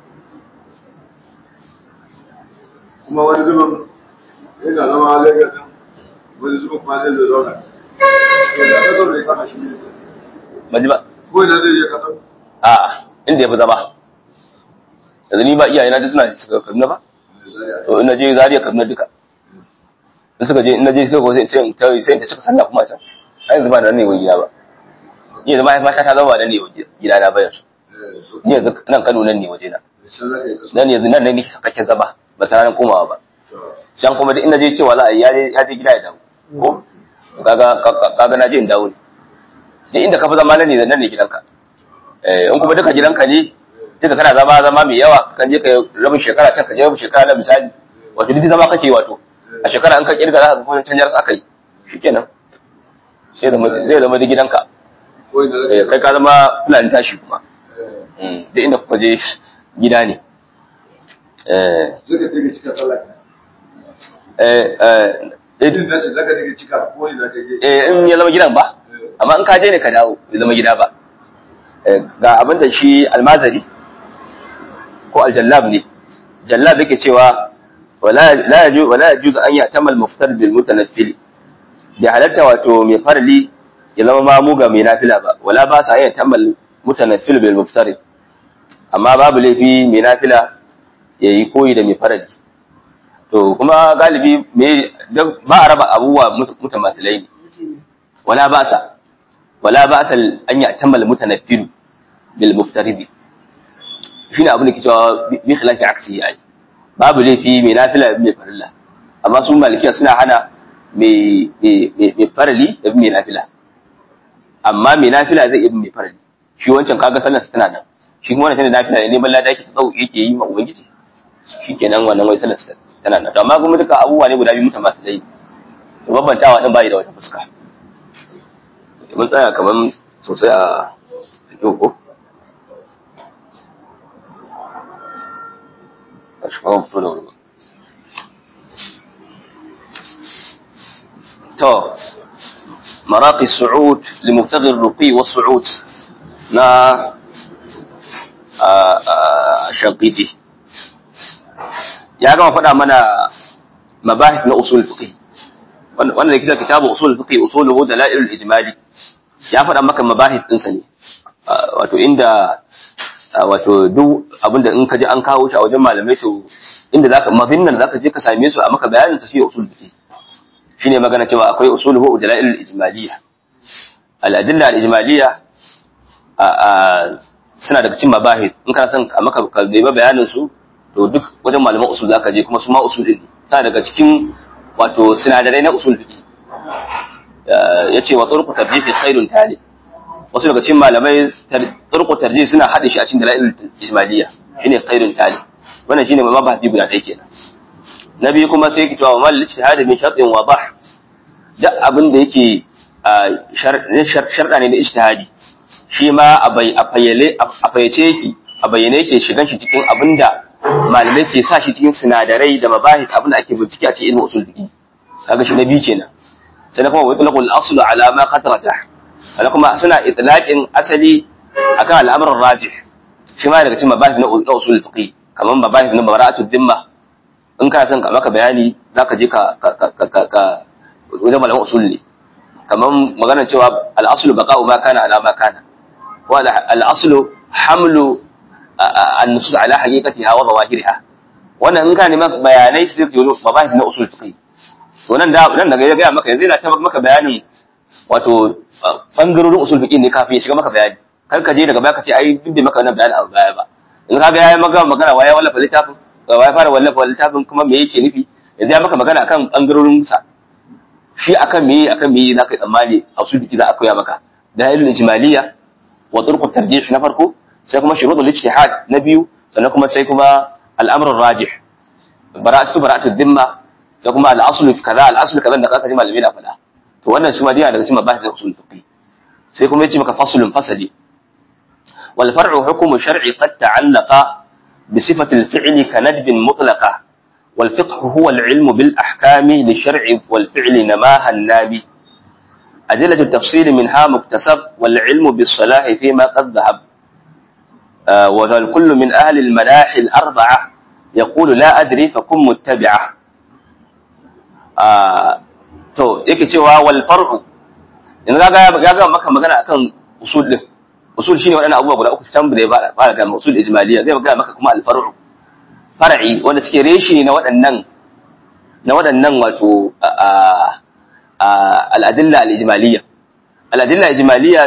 kuma wani zubin yana zama lagos din wani zubin kuma zai zai zauna to da kasar da ya kama shi ne ban ji ba ko ina zai je kasar a'a inda ya fi zama yanzu ni ba iyayena duk suna suka kaduna ba to in na je zariya kaduna duka in suka je in na je suka ko sai sai in ta sai in ta cika sallah kuma can ai yanzu ba nan ne wani gida ba ni yanzu mahaifata ta zama nan ne waje gida na bayan su ni yanzu nan Kano nan ne waje na nan yanzu nan ne nake sakakken zama ba ta ranar komawa ba can kuma duk in na je cewa za a yi ya je ya je gida ya dawo ko kaga kaga na je in dawo ne duk inda ka fi zama nan ne nan ne gidanka eh in kuma duka gidanka ne duka kana zama zama mai yawa kan je ka rabin shekara can ka je rabin shekara na misali wato duk zama kake wato a shekara in ka kirga za ka ga kusan canjar aka yi shikenan sai zama zai zama da gidanka ko ina Eh, zai kai ka zama fulani tashi kuma Mm, duk inda kuka je gida ne eh zaka take cika sallah eh eh idan nashi zaka take cika ko ina take eh, in ya zama gidan ba amma in ka je ne ka dawo ya zama gida ba Eh, ga abin da shi almazari ko aljallab ne jallab yake cewa wala la yaju wala yajuz an ya'tamal muftar bil mutanaffil bi halatta wato mai farli ya zama mamu ga mai nafila ba wala ba sa ya'tamal mutanaffil bil muftar amma babu laifi mai nafila yayi koyi da mai farali to kuma galibi me dan ba a raba abubuwa mutamathilai ne wala ba sa wala ba sa an ya'tamal mutanaffil bil muftaridi shine abin da ke cewa bi khilafi aksi ai babu laifi mai nafila mai farilla amma su malikiya suna hana mai mai farali da mai nafila amma mai nafila zai iya mai farali shi wancan kaga sallar tana nan shi kuma wannan tana nafila ne neman lada yake tsau yake yi ma ubangiji shikenan wannan wai sallar tana nan to amma kuma duka abubuwa ne guda biyu mutamatilai to bambantawa din bai da wata fuska mun tsaya kaman sosai a yau ko أشباب فلور تو مراقي السعود لمبتغي الرقي والصعود نا شنقيتي ya gama faɗa mana mabahith na usul fiqh wannan da kitabu usul fiqh usuluhu dalailul ijmali ya faɗa maka mabahith ɗinsa ne wato inda wato duk abinda in ka ji an kawo shi a wajen malamai to inda zaka mafinnan zaka je ka same su a maka bayanin sa shi usul fiqh shine magana cewa akwai usuluhu dalailul ijmaliyya al adilla al ijmaliyya suna daga cikin mabahith in kana son a maka ka nemi bayanin su to duk wajen malaman usul zaka je kuma su ma usul din suna daga cikin wato sinadarai na usul fiqh yace wa turqu tabjih khairun tali wasu daga cikin malamai turqu tarjih suna hade shi a cikin dalailul ijmaliyya shine khairun tali wannan shine mabahathi guda ɗaya kenan na biyu kuma sai ki cewa mal ijtihad min shartin wadah duk abin da yake sharɗa ne na ijtihadi shi ma a fayyale a fayyace yake a bayyane yake shigan shi cikin abin da malamai ke sa shi cikin sinadarai da mabahith abin da ake bincike a cikin ilmin usul fiqh kaga shi na biyu kenan sai kuma wa itlaqul asl ala ma khatarata ana kuma suna itlaqin asali akan al'amuran rajih shi ma daga cikin mabahith na usul fiqh kamar mabahith na bara'atul dhimma in kana son ka maka bayani zaka je ka ka ka wajen malaman usul ne kamar maganar cewa al-aslu baqa'u ma kana ala ma kana wa al-aslu hamlu an-nusus ala haqiqatiha wa zawahiriha wannan in ka neman bayanai sai ka yi mabahith na usul fiqh to nan da nan daga ya ga maka yanzu ina ta maka bayanin wato bangarorin usul fiqh ne kafin ya shiga maka bayani kar ka je daga baya ka ce ai duk da maka wannan bayani a baya ba in ka ga yayi maka magana waya wallafa littafin waya fara wallafa littafin kuma me yake nufi yanzu ya maka magana akan bangarorin sa shi akan me akan me za ka yi tsammani a usul fiqh za a koya maka dalilul ijmaliyya wa turqut tarjih na farko sai kuma shuruɗul ijtihad na biyu sannan kuma sai kuma al'amrul rajih bara'atu bara'atu dhimma sai kuma al'aslu kaza al'aslu kaza da kaka ji malami na faɗa to wannan shi ma dai daga cikin mabahith usul fiqh sai kuma yace maka faslun fasali wal far'u hukmu shar'i qad ta'allaqa bi sifati al-fi'l ka nadb mutlaqa wal fiqh huwa al-ilm bil ahkam li shar'i wal fi'l namaha an-nabi أدلة التفصيل منها مكتسب والعلم بالصلاح فيما قد ذهب والكل من أهل المناحي الأربعة يقول لا أدري فكن متبعة to yake cewa wal far'u in ga ya ga maka magana akan usul din usul shine wadannan abubuwa guda uku can da ya fara ga usul ijmaliya zai ga maka kuma al far'u far'i wanda suke reshi na waɗannan na waɗannan wato al adilla al ijmaliya al adilla ijmaliya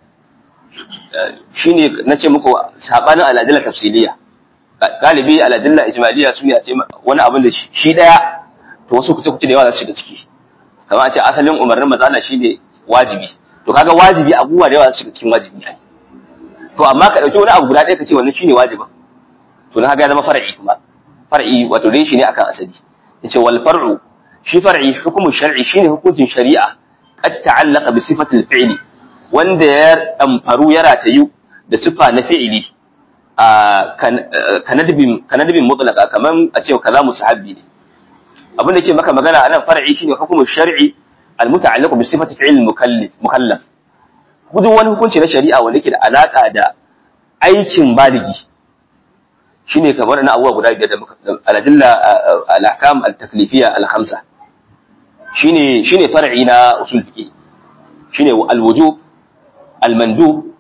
shine nace muku sabanin al adilla tafsiliya galibi al adilla ijmaliya su ne a ce wani abin da shi daya to wasu kuce kuce da yawa za su shiga ciki kamar a ce asalin umarnin maza Allah shine wajibi to kaga wajibi abubuwa da yawa za su shiga cikin wajibi ne to amma ka dauki wani abu guda ɗaya ka ce wannan shine wajibin to na kaga ya zama far'i kuma far'i wato dai shi ne akan asali yace wal far'u shi far'i hukumu shar'i shine hukuncin shari'a qad ta'allaqa bi sifati al-fi'li wanda ya damfaru ya ratayu da sifa na fi'ili a kanadibin kanadibin mutlaqa kaman a ce kaza musahabbi ne abin da ke maka magana a nan far'i shine hukumin shar'i al-muta'alliqu bi sifati fi'l mukallaf mukallaf gudu wani hukunci na shari'a wanda yake da alaka da aikin baligi shine kamar na abubuwa guda biyar da muka al-adilla al-ahkam al-taklifiyya al-khamsa shine shine far'i na usul fiqh shine al-wujub al-mandub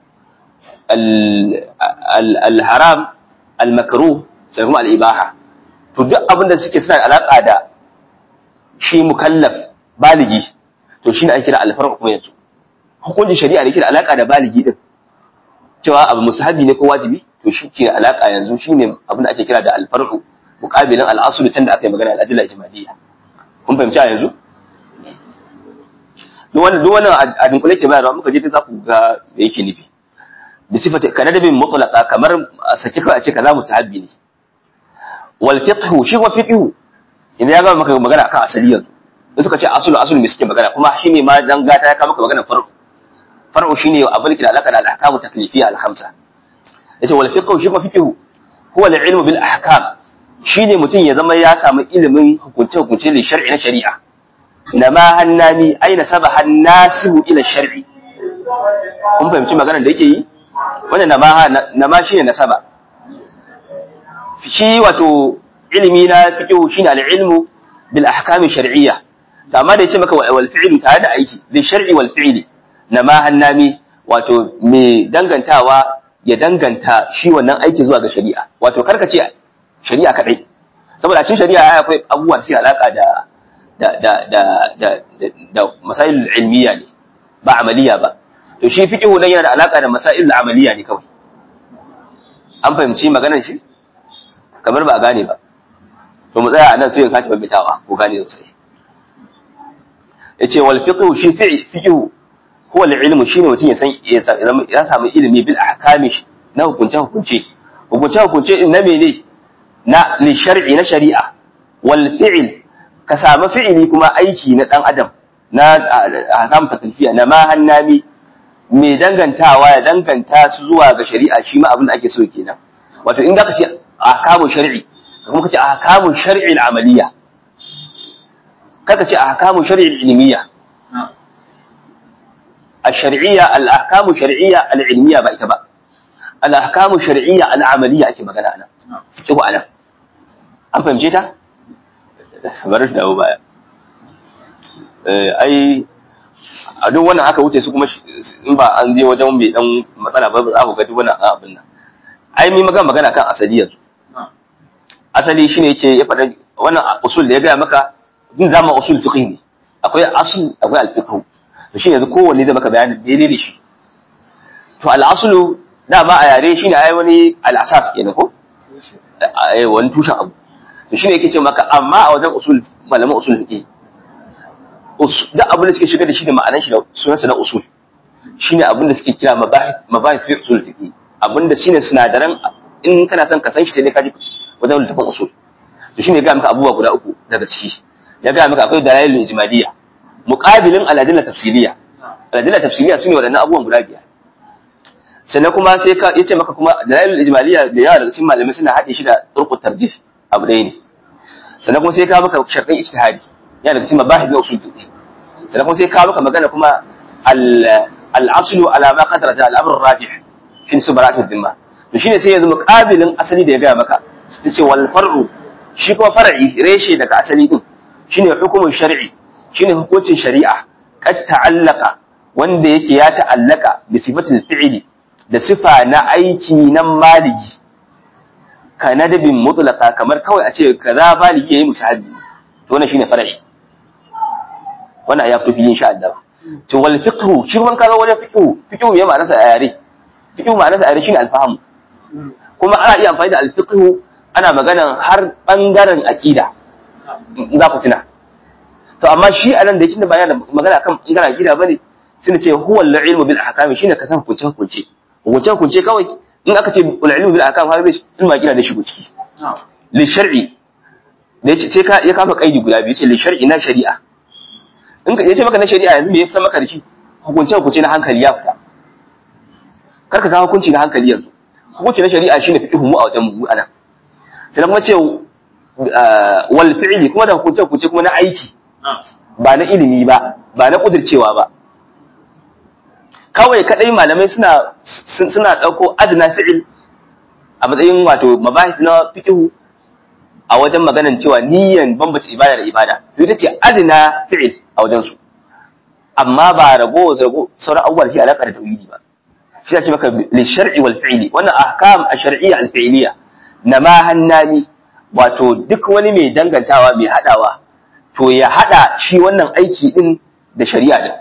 al-haram al-makruh sai kuma al-ibaha to duk abin da suke suna alaka da shi mukallaf baligi to shi ne ake kira alfarq kuma yanzu hukuncin shari'a da ke da alaka da baligi din cewa abu musahabi ne ko wajibi to shi ke alaka yanzu shi ne abin da ake kira da alfarq muqabilin al-asl can da aka yi magana al-adilla ijmaliyya kun fahimci a yanzu duk wannan duk wannan a dunkule ke bayarwa muka je ta za ku ga me yake nufi da sifata kana da bin mutlaqa kamar sake kawai a ce kaza musahabi ne wal fiqhu shi wa fiqhu idan ya gama maka magana akan asali yanzu in suka ce asulu asulu me suke magana kuma shine ma dan gata ya kama magana far'u far'u shine abin da alaka da al-ahkamu taklifiyya al-khamsa yace wal fiqhu shi kuma fiqhu huwa al-ilmu bil ahkam shine mutum ya zama ya samu ilimin hukunce hukunce li shar'i na shari'a nama hannami aina saba hannasibu ila shar'i kun fahimci maganar da yake yi wannan nama nama shine nasaba shi wato ilimi na fiqhu shine al-ilmu bil ahkam shar'iyya to amma da yace maka wal fi'lu tare da aiki li shar'i wal fi'li nama hannami wato me dangantawa ya danganta shi wannan aiki zuwa ga shari'a wato karka ce shari'a kadai saboda a cikin shari'a akwai abubuwa da suke alaka da da da da da da masail ilmiya ne ba amaliya ba to shi fiqhu nan yana da alaka da masail amaliya ne kawai an fahimci maganar shi kamar ba a gane ba to mu tsaya a nan sai ya sake bambitawa ko gane sosai yace wal fiqhu shi fiqhu huwa al-ilmu shine mutum ya san ya samu ilimi bil ahkami na hukunce hukunce hukunce hukunce na mene na li shar'i na shari'a wal fi'l ka samu fi'ili kuma aiki na dan adam na ahkam taklifiya na ma hannami mai dangantawa ya danganta su zuwa ga shari'a shi ma abin da ake so kenan wato in zaka ce ahkamu shar'i kuma kace ahkamu shar'i al-amaliyya kaka ce ahkamu shar'i al-ilmiyya الشرعية الأحكام الشرعية العلمية بأيتبا الأحكام الشرعية العملية أكي مغانا أنا شوفوا أنا أم فهم جيتا برش da baya ai a duk wannan aka wuce su kuma in ba an je wajen mai dan matsala ba za ku ga duk wannan abin nan ai mai magana magana kan asali yanzu asali shine yace ya faɗa wannan usul da ya gaya maka din zama usul fiqh ne akwai asl akwai al-fiqh to shi yanzu kowanne zai maka bayanin daidai da shi to al'asulu dama a yare shine ai wani al'asas kenan ko eh wani tushen abu to shine yake ce maka amma a wajen usul malaman usul fiqh da abin da suke shiga da shi da ma'anar shi da sunansa na usul shine abin da suke kira mabahith mabahith fi usul fiqh abin da shine sinadaran in kana son ka san shi sai dai ka ji wajen littafin usul to shine ya ga maka abubuwa guda uku daga ciki ya ga maka akwai dalailul ijmaliyya muqabilin aladilla tafsiliya aladilla tafsiliya sune wadannan abubuwan guda biyar sannan kuma sai ka yace maka kuma dalailul ijmaliya da yawa daga cikin malamai suna haɗe shi da turqut tarjih abu ɗaya ne sannan kuma sai ka maka sharɗin ijtihadi yana daga cikin mabahith na usul fiqh sannan kuma sai ka maka magana kuma al al-aslu ala ma qaddara al-amr rajih fi subarat ad-dimma to shine sai yanzu muqabilin asali da ya gaya maka yace wal far'u shi kuma far'i reshe daga asali din shine hukumun shar'i shine hukuncin shari'a kad ta'allaka wanda yake ya ta'allaka bi sifatil fi'li da sifa na aiki na maliki ka nadabin mutlaka kamar kawai a ce kaza baligi yayi musahabi to wannan shine far'i wannan ya fi insha Allah to wal fiqhu shi kuma kaga wajen fiqhu fiqhu me ma'anar sa a yare fiqhu ma'anar sa a yare shine alfahamu kuma ana iya amfani da alfiqhu ana maganan har bangaren aqida in za ku tuna to amma shi a nan da yake ba yana magana kan bangaren aqida bane sai ce huwa al-ilmu bil ahkam shine ka san hukunce hukunce hukunce hukunce kawai in aka ce al-ilmu bil ahkam har bai ilmu aqida da shigo ciki li shar'i da yace sai ka ya kafa kaidi guda biyu ce li shar'i na shari'a in ka yace maka na shari'a yanzu me ya fita maka da shi hukunce hukunce na hankali ya fita kar ka kawo hukunci na hankali yanzu hukunci na shari'a shine fiqhu mu a wajen mu anan sai kuma ce wal fi'li kuma da hukunce hukunce kuma na aiki ba na ilimi ba ba na kudircewa ba kawai kadai malamai suna suna dauko adna fi'il a matsayin wato mabahis na fiqhu a wajen maganan cewa niyyan bambace ibada da ibada to ita ce adna fi'il a wajen su amma ba rago zago sauran abubuwa da ke alaka da tauhidi ba shi ake maka li shar'i wal fi'li wannan ahkam ash-shar'iyya al-fi'liyya na ma hannani wato duk wani mai dangantawa mai hadawa to ya hada shi wannan aiki din da shari'a din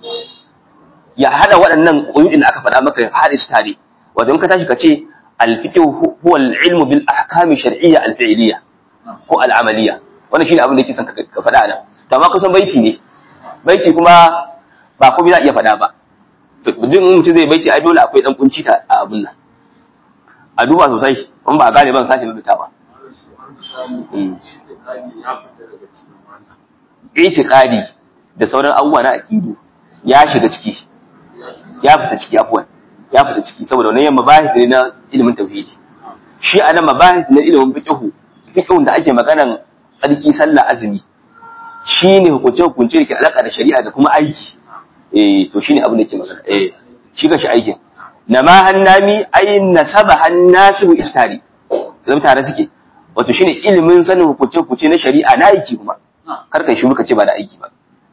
ya hada waɗannan ƙuyudin da aka faɗa maka haɗe su tare wato in ka tashi ka ce al-fiqh huwa al-ilmu bil ahkam shar'iyya al-fi'liyya ko al-amaliyya wannan shine abin da yake son ka faɗa nan to amma kusan baiti ne baiti kuma ba komai za iya faɗa ba duk mutum zai baiti ai dole akwai dan kunci ta a abun nan a duba sosai in ba a gane ban sake rubuta ba itiqadi da sauran abubuwa na aqidu ya shiga ciki ya fita ciki afwan ya fita ciki saboda wannan yamma bahith ne na ilimin tauhidi shi anan mabahith na ilimin fiqh fiqhun da ake maganan tsarki sallah azumi shine hukunce hukunce da ke alaka da shari'a da kuma aiki eh to shine abin da ke magana eh shi ga shi aikin nama hannami ay nasaba hannasibu istari zama tare suke wato shine ilimin sanin hukunce hukunce na shari'a na aiki kuma kar kai shi muka ce ba da aiki ba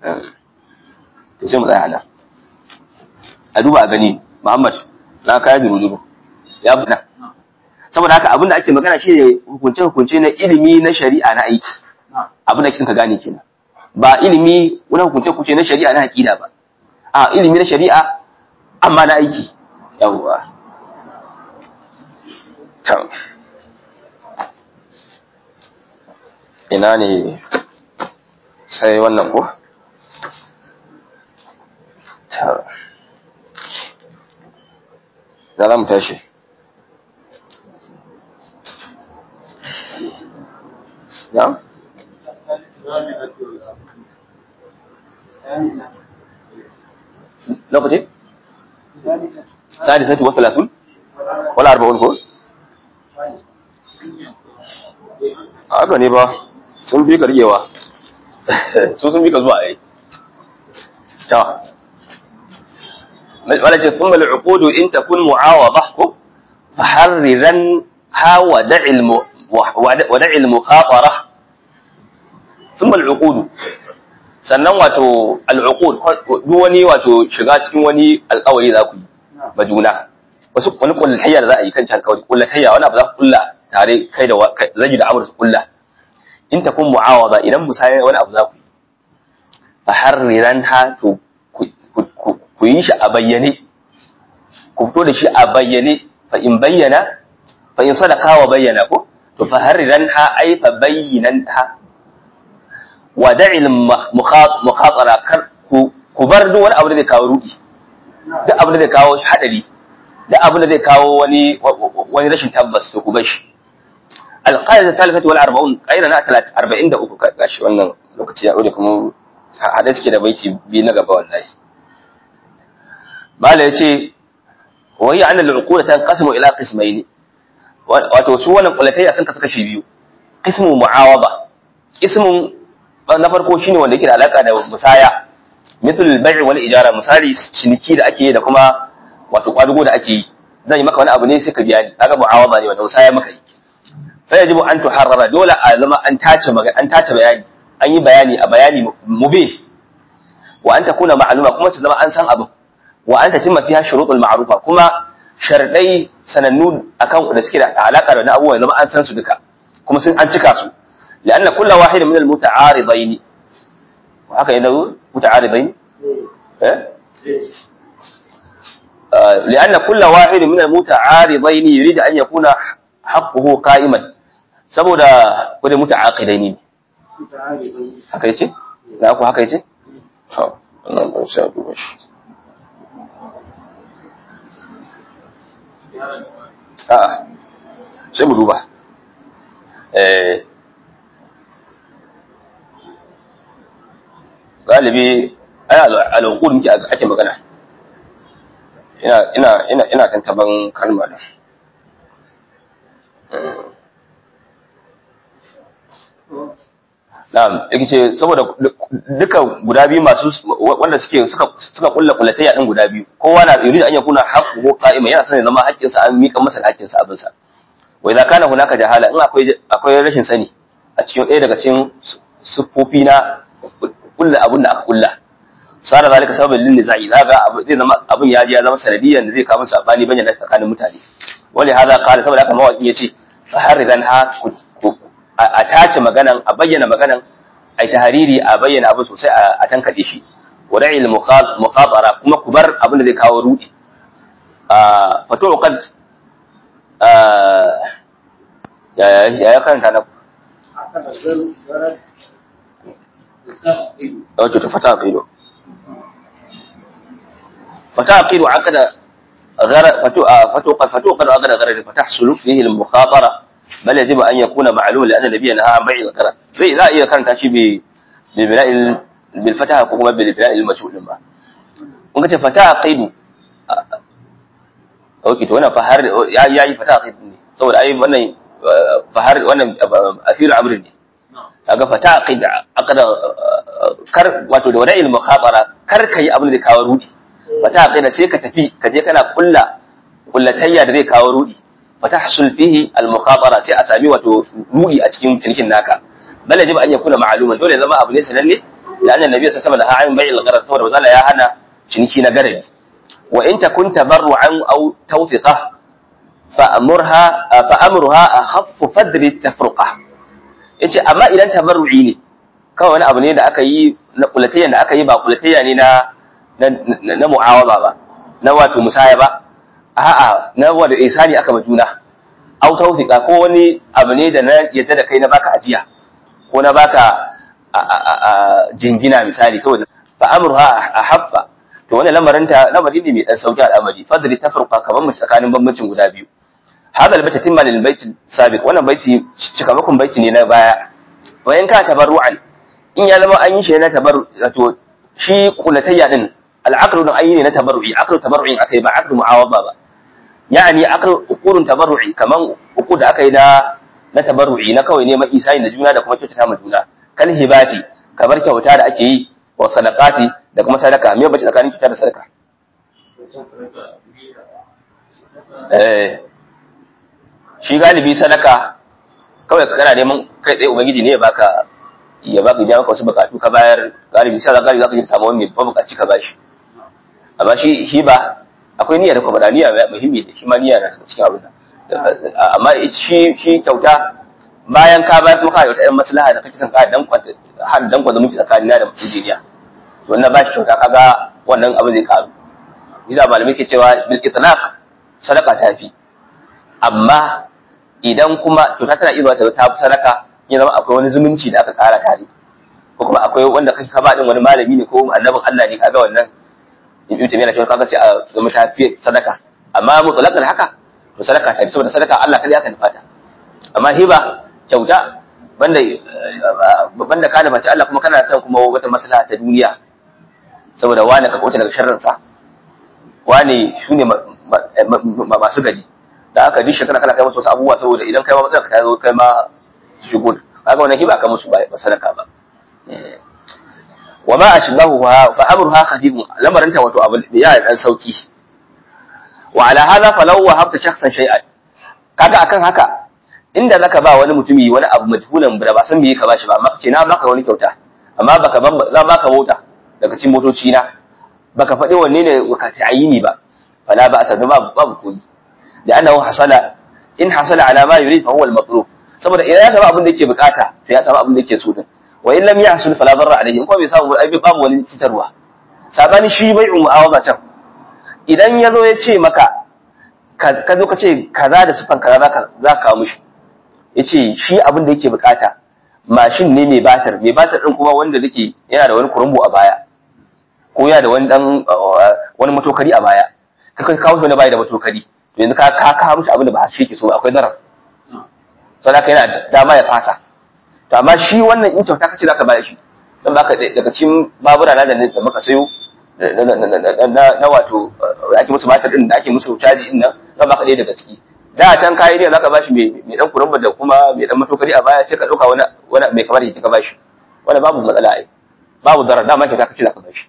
to sai mu tsaya nan a duba a gani Muhammad na kaya zuru ya bana saboda haka abin da ake magana shi ne hukunce hukunce na ilimi na shari'a na aiki abin da ka gane kenan ba ilimi wani hukunce hukunce na shari'a na aqida ba a ilimi na shari'a amma na aiki yawwa tam ina ne sai wannan ko tam da za mu tashi ya? lokaci? sadisatu wa talatun? wala arba'un ko? haka ne ba sun fi karyewa su sun fi ka zuwa a yi ta wala ce sun mali uqudu in takun mu'awada ko faharriran ha wa da'il mukhatara ثم العقود sannan wato al'uqud duk wani wato shiga cikin wani alƙawari za ku yi ba juna wasu wani kullatayya da za a yi kan can alƙawari kullatayya wani abu za ku kulla tare kai da zagi da amur su kulla in ta kun mu'awada idan musayar wani abu za ku yi fa harriran ha to ku yi shi a bayyane ku fito da shi a bayyane fa in bayyana fa in sadaka wa bayyana ko to fa harriran ha ai fa bayyinan ha wa da'il mukhatara kar ku bar duk wani abu da zai kawo rudi duk abu da zai kawo hadari duk abu da zai kawo wani wani rashin tabbas to ku bar shi alqaida thalithatu wal arba'un qaida na 43 gashi wannan lokaci ya dore kuma hada suke da baiti bi na gaba wallahi mala yace wa hiya anna al-uquda tanqasimu ila qismayn wato su wannan kulatayya sun kasu kashi biyu qismu mu'awaba qismun na farko shine wanda yake da alaka da musaya mithl al-bay' wal ijara misali ciniki da ake yi da kuma wato kwadugo da ake yi zan yi maka wani abu ne sai ka biya ni kaga mu'awaba ne wanda musaya maka yi fa yajibu an tuharrara dole a zama an tace magana an tace bayani an yi bayani a bayani mubin wa an takuna ma'luma kuma ta zama an san abu wa an tatimma fiha shurutul ma'rufa kuma sharadai sanannu akan da suke da alaka da wani abubuwa zama an san su duka kuma sun an cika su لأن كل واحد من المتعارضين وهكذا ينو متعارضين إيه؟ آه لأن كل واحد من المتعارضين يريد أن يكون حقه قائما saboda kudi muta'aqidai ne haka yace da ku haka yace to wannan ban sha duba shi a sai mu duba eh galibi ai al'uqud muke ake magana ina ina ina ina tantaban kalma da Na'am, yake ce saboda duka guda biyu masu wanda suke suka suka kulla kullatayya din guda biyu. Kowa na yuri an yakuna haqqu ko qa'ima yana sanin zama haƙƙin sa an mika masa haƙƙin sa abin sa. Wa idza kana hunaka jahala in akwai akwai rashin sani a cikin ɗaya daga cikin siffofi na kulla abin da aka kulla. Sara zalika sababin lin nizai zaga abu zai zama abin ya ji ya zama sanadiyan da zai kawo sabani bayyana tsakanin mutane. Wali hada qala saboda haka mawaƙi yace faharidan ha a tace maganan a bayyana maganan a yi tahariri a bayyana abu sosai a tankaɗe shi wa da'il mukhatara kuma ku bar abin da zai kawo rudi fato qad ya ya karanta na wato ta fata aqido fata aqido akada غرض فتو فتو قد فتو قد أغنى غرض فتحصل فيه المخاطرة بل يجب أن يكون معلوم لأن النبي نهى عن بيع الغرض زي لا إذا كانت شيء bil bina'il bil fataha ko kuma bil bina'il majhul din ba kun ga ce fataha qaidu okay to wannan fahar ya yayi fataha qaidu ne saboda ai wannan fahar wannan afiru amrin ne kaga fataha qaidu aqda kar wato da wada'il mukhatara kar kai abin da kawo rudi fataha qaidu sai ka tafi ka je kana kulla kullatayya da zai kawo rudi fatahsul fihi al mukhatara sai a sami wato rudi a cikin cinikin naka bal yajib an yakuna ma'luman dole zama abu ne sananne da annabi nabi sallallahu alaihi wasallam da bai'il gharar saboda wazala ya hana ciniki na garari wa in takun tabarru'an aw tawfiqa fa amurha fa amruha akhaffu fadri tafruqa yace amma idan tabarru'i ne kawai wani abu ne da aka yi na kulatayya da aka yi ba kulatayya ne na na mu'awaba ba na wato musaya ba a'a na wanda isani aka ma juna aw tawfiqa ko wani abu ne da na yadda da kai na baka ajiya ko na baka jingina misali saboda fa amruha ahaffa to wannan lamarin ta lamari ne mai dan sauki al'amari fadli tafruqa kaman mu tsakanin bambancin guda biyu hada albata timma lil bait sabiq wannan baiti cikamakon baiti ne na baya wa in ka tabarru'an in ya zama an yi shi na tabarru to shi kulatayya din al'aqlu din ayi ne na tabarru'i aqlu tabarru'in akai ba aqlu mu'awada ba yani aqlu uqulun tabarru'i kaman uqud da akai na na tabarru'i na kawai neman isani da juna da kuma kyautata ma juna kal hibati kamar kyauta da ake yi wa sadaqati da kuma sadaka me bace tsakanin kyauta da sadaka eh shi galibi sadaka kawai kana neman kai tsaye ubangiji ne ya baka ya baka biya maka wasu bukatu ka bayar galibi sai galibi zaka ji samu wani mai bukaci ka bashi amma shi hiba akwai niyya da kuma da niyya muhimmi ne shi ma niyya na cikin abin amma shi shi kyauta bayan ka bayar kuma kana da wata maslaha da kake son ka dan kwanta har dan kwanta miki tsakanina da mutuniya to wannan ba shi kyauta kaga wannan abin zai karu bisa malamai ke cewa bil itlaq sadaka ta fi amma idan kuma kyauta tana iya ta ta fi sadaka ya zama akwai wani zumunci da aka kara tare ko kuma akwai wanda kake ka ba din wani malami ne ko annabin Allah ne kaga wannan in yi tafiya cewa kaga sai a zama ta fi sadaka amma mutlaqan haka to sadaka ta fi saboda sadaka Allah kadai aka nufata amma hiba kyauta banda banda ka nufaci Allah kuma kana son kuma wata maslaha ta duniya saboda wani ka kota daga sharrin sa wani shine masu gari da haka duk shekara kana kai musu wasu abubuwa saboda idan kai ma matsala ka zo kai ma shigo kaga wannan hiba ka musu ba sadaka ba wa ma ashbahu fa amruha khadibun lamarin ta wato abu ya dan sauki wa ala hadha falau wa habta shakhsan shay'an kaga akan haka inda zaka ba wani mutumi wani abu majhulan da ba san me ka bashi ba amma ce na baka wani kyauta amma baka ban za baka mota daga cikin motoci na baka faɗi wanne ne ka ta'ayini ba fala ba asadu babu babu koyi da annahu hasala in hasala ala ma yurid fa huwa al-matlub saboda idan ya samu abin da yake bukata to ya samu abin da yake so din wa in lam yahsul fala darra alayhi in kuma bai samu ai babu wani cutarwa sabani shi bai'u mu'awaza can idan ya zo ya ce maka ka zo ka ce kaza da sifan kaza zaka za ka kawo mishi ya ce shi abin da yake bukata mashin ne mai batar mai batar din kuma wanda zake yana da wani kurumbu a baya ko yana da wani dan wani matokari a baya ka kai kawo shi wani baya da matokari to yanzu ka ka kawo mishi abin da ba shi yake so akwai darar saboda yana dama ya fasa to amma shi wannan in kyauta kace zaka bayar shi dan baka daga cikin babura na da da muka sayo na wato ake musu matar din da ake musu caji din nan zan baka ɗaya daga ciki da can kayi ne zaka bashi mai mai dan kuramba da kuma mai dan matokari a baya sai ka dauka wani wani mai kamar yake ka bashi wanda babu matsala ai babu darar dama kyauta kace zaka bashi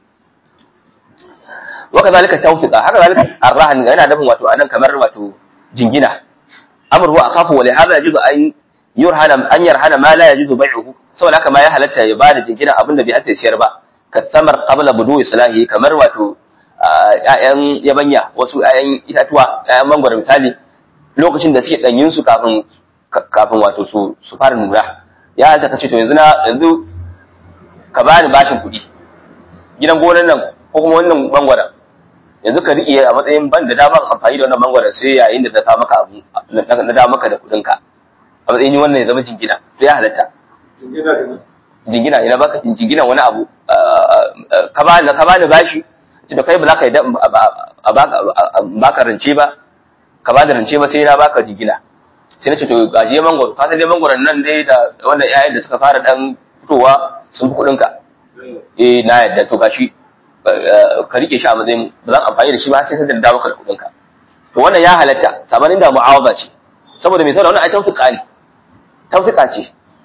wa kadhalika tawfiqa haka zalika arrahan yana nufin wato anan kamar wato jingina amru wa akhafu wa li hadha yajuzu an yurhana an yarhana ma la yajuzu bai'uhu saboda haka ma ya halatta ya bada jingina abinda bai ata siyar ba kattamar qabla budu islahi kamar wato ƴaƴan yabanya wasu ƴaƴan itatuwa ƴaƴan mangwaro misali lokacin da suke danyin su kafin kafin wato su su fara nuna ya halatta kace to yanzu na yanzu ka bani bashin kuɗi gidan gonan nan ko kuma wannan mangwaron yanzu ka riƙe a matsayin ban da daman amfani da wannan mangwaron sai yayin da ta kawo maka abu na da maka da kuɗin ka a matsayin wannan ya zama jingina to ya halatta jingina ina baka jingina wani abu ka bani ka bani bashi to da kai ba za ka yi a baka rance ba ka bani rance ba sai na baka jingina sai na ce to gaje mangwaro ka san dai mangwaron nan dai da wannan ƴaƴan da suka fara dan fitowa sun fi kuɗinka eh na yadda to gashi ka rike shi a matsayin ba zan amfani da shi ba sai sai da dawo ka da kuɗinka to wannan ya halatta sabanin da mu'awaza ce saboda mai saboda wannan ai tawfiqa ne tawfiqa ce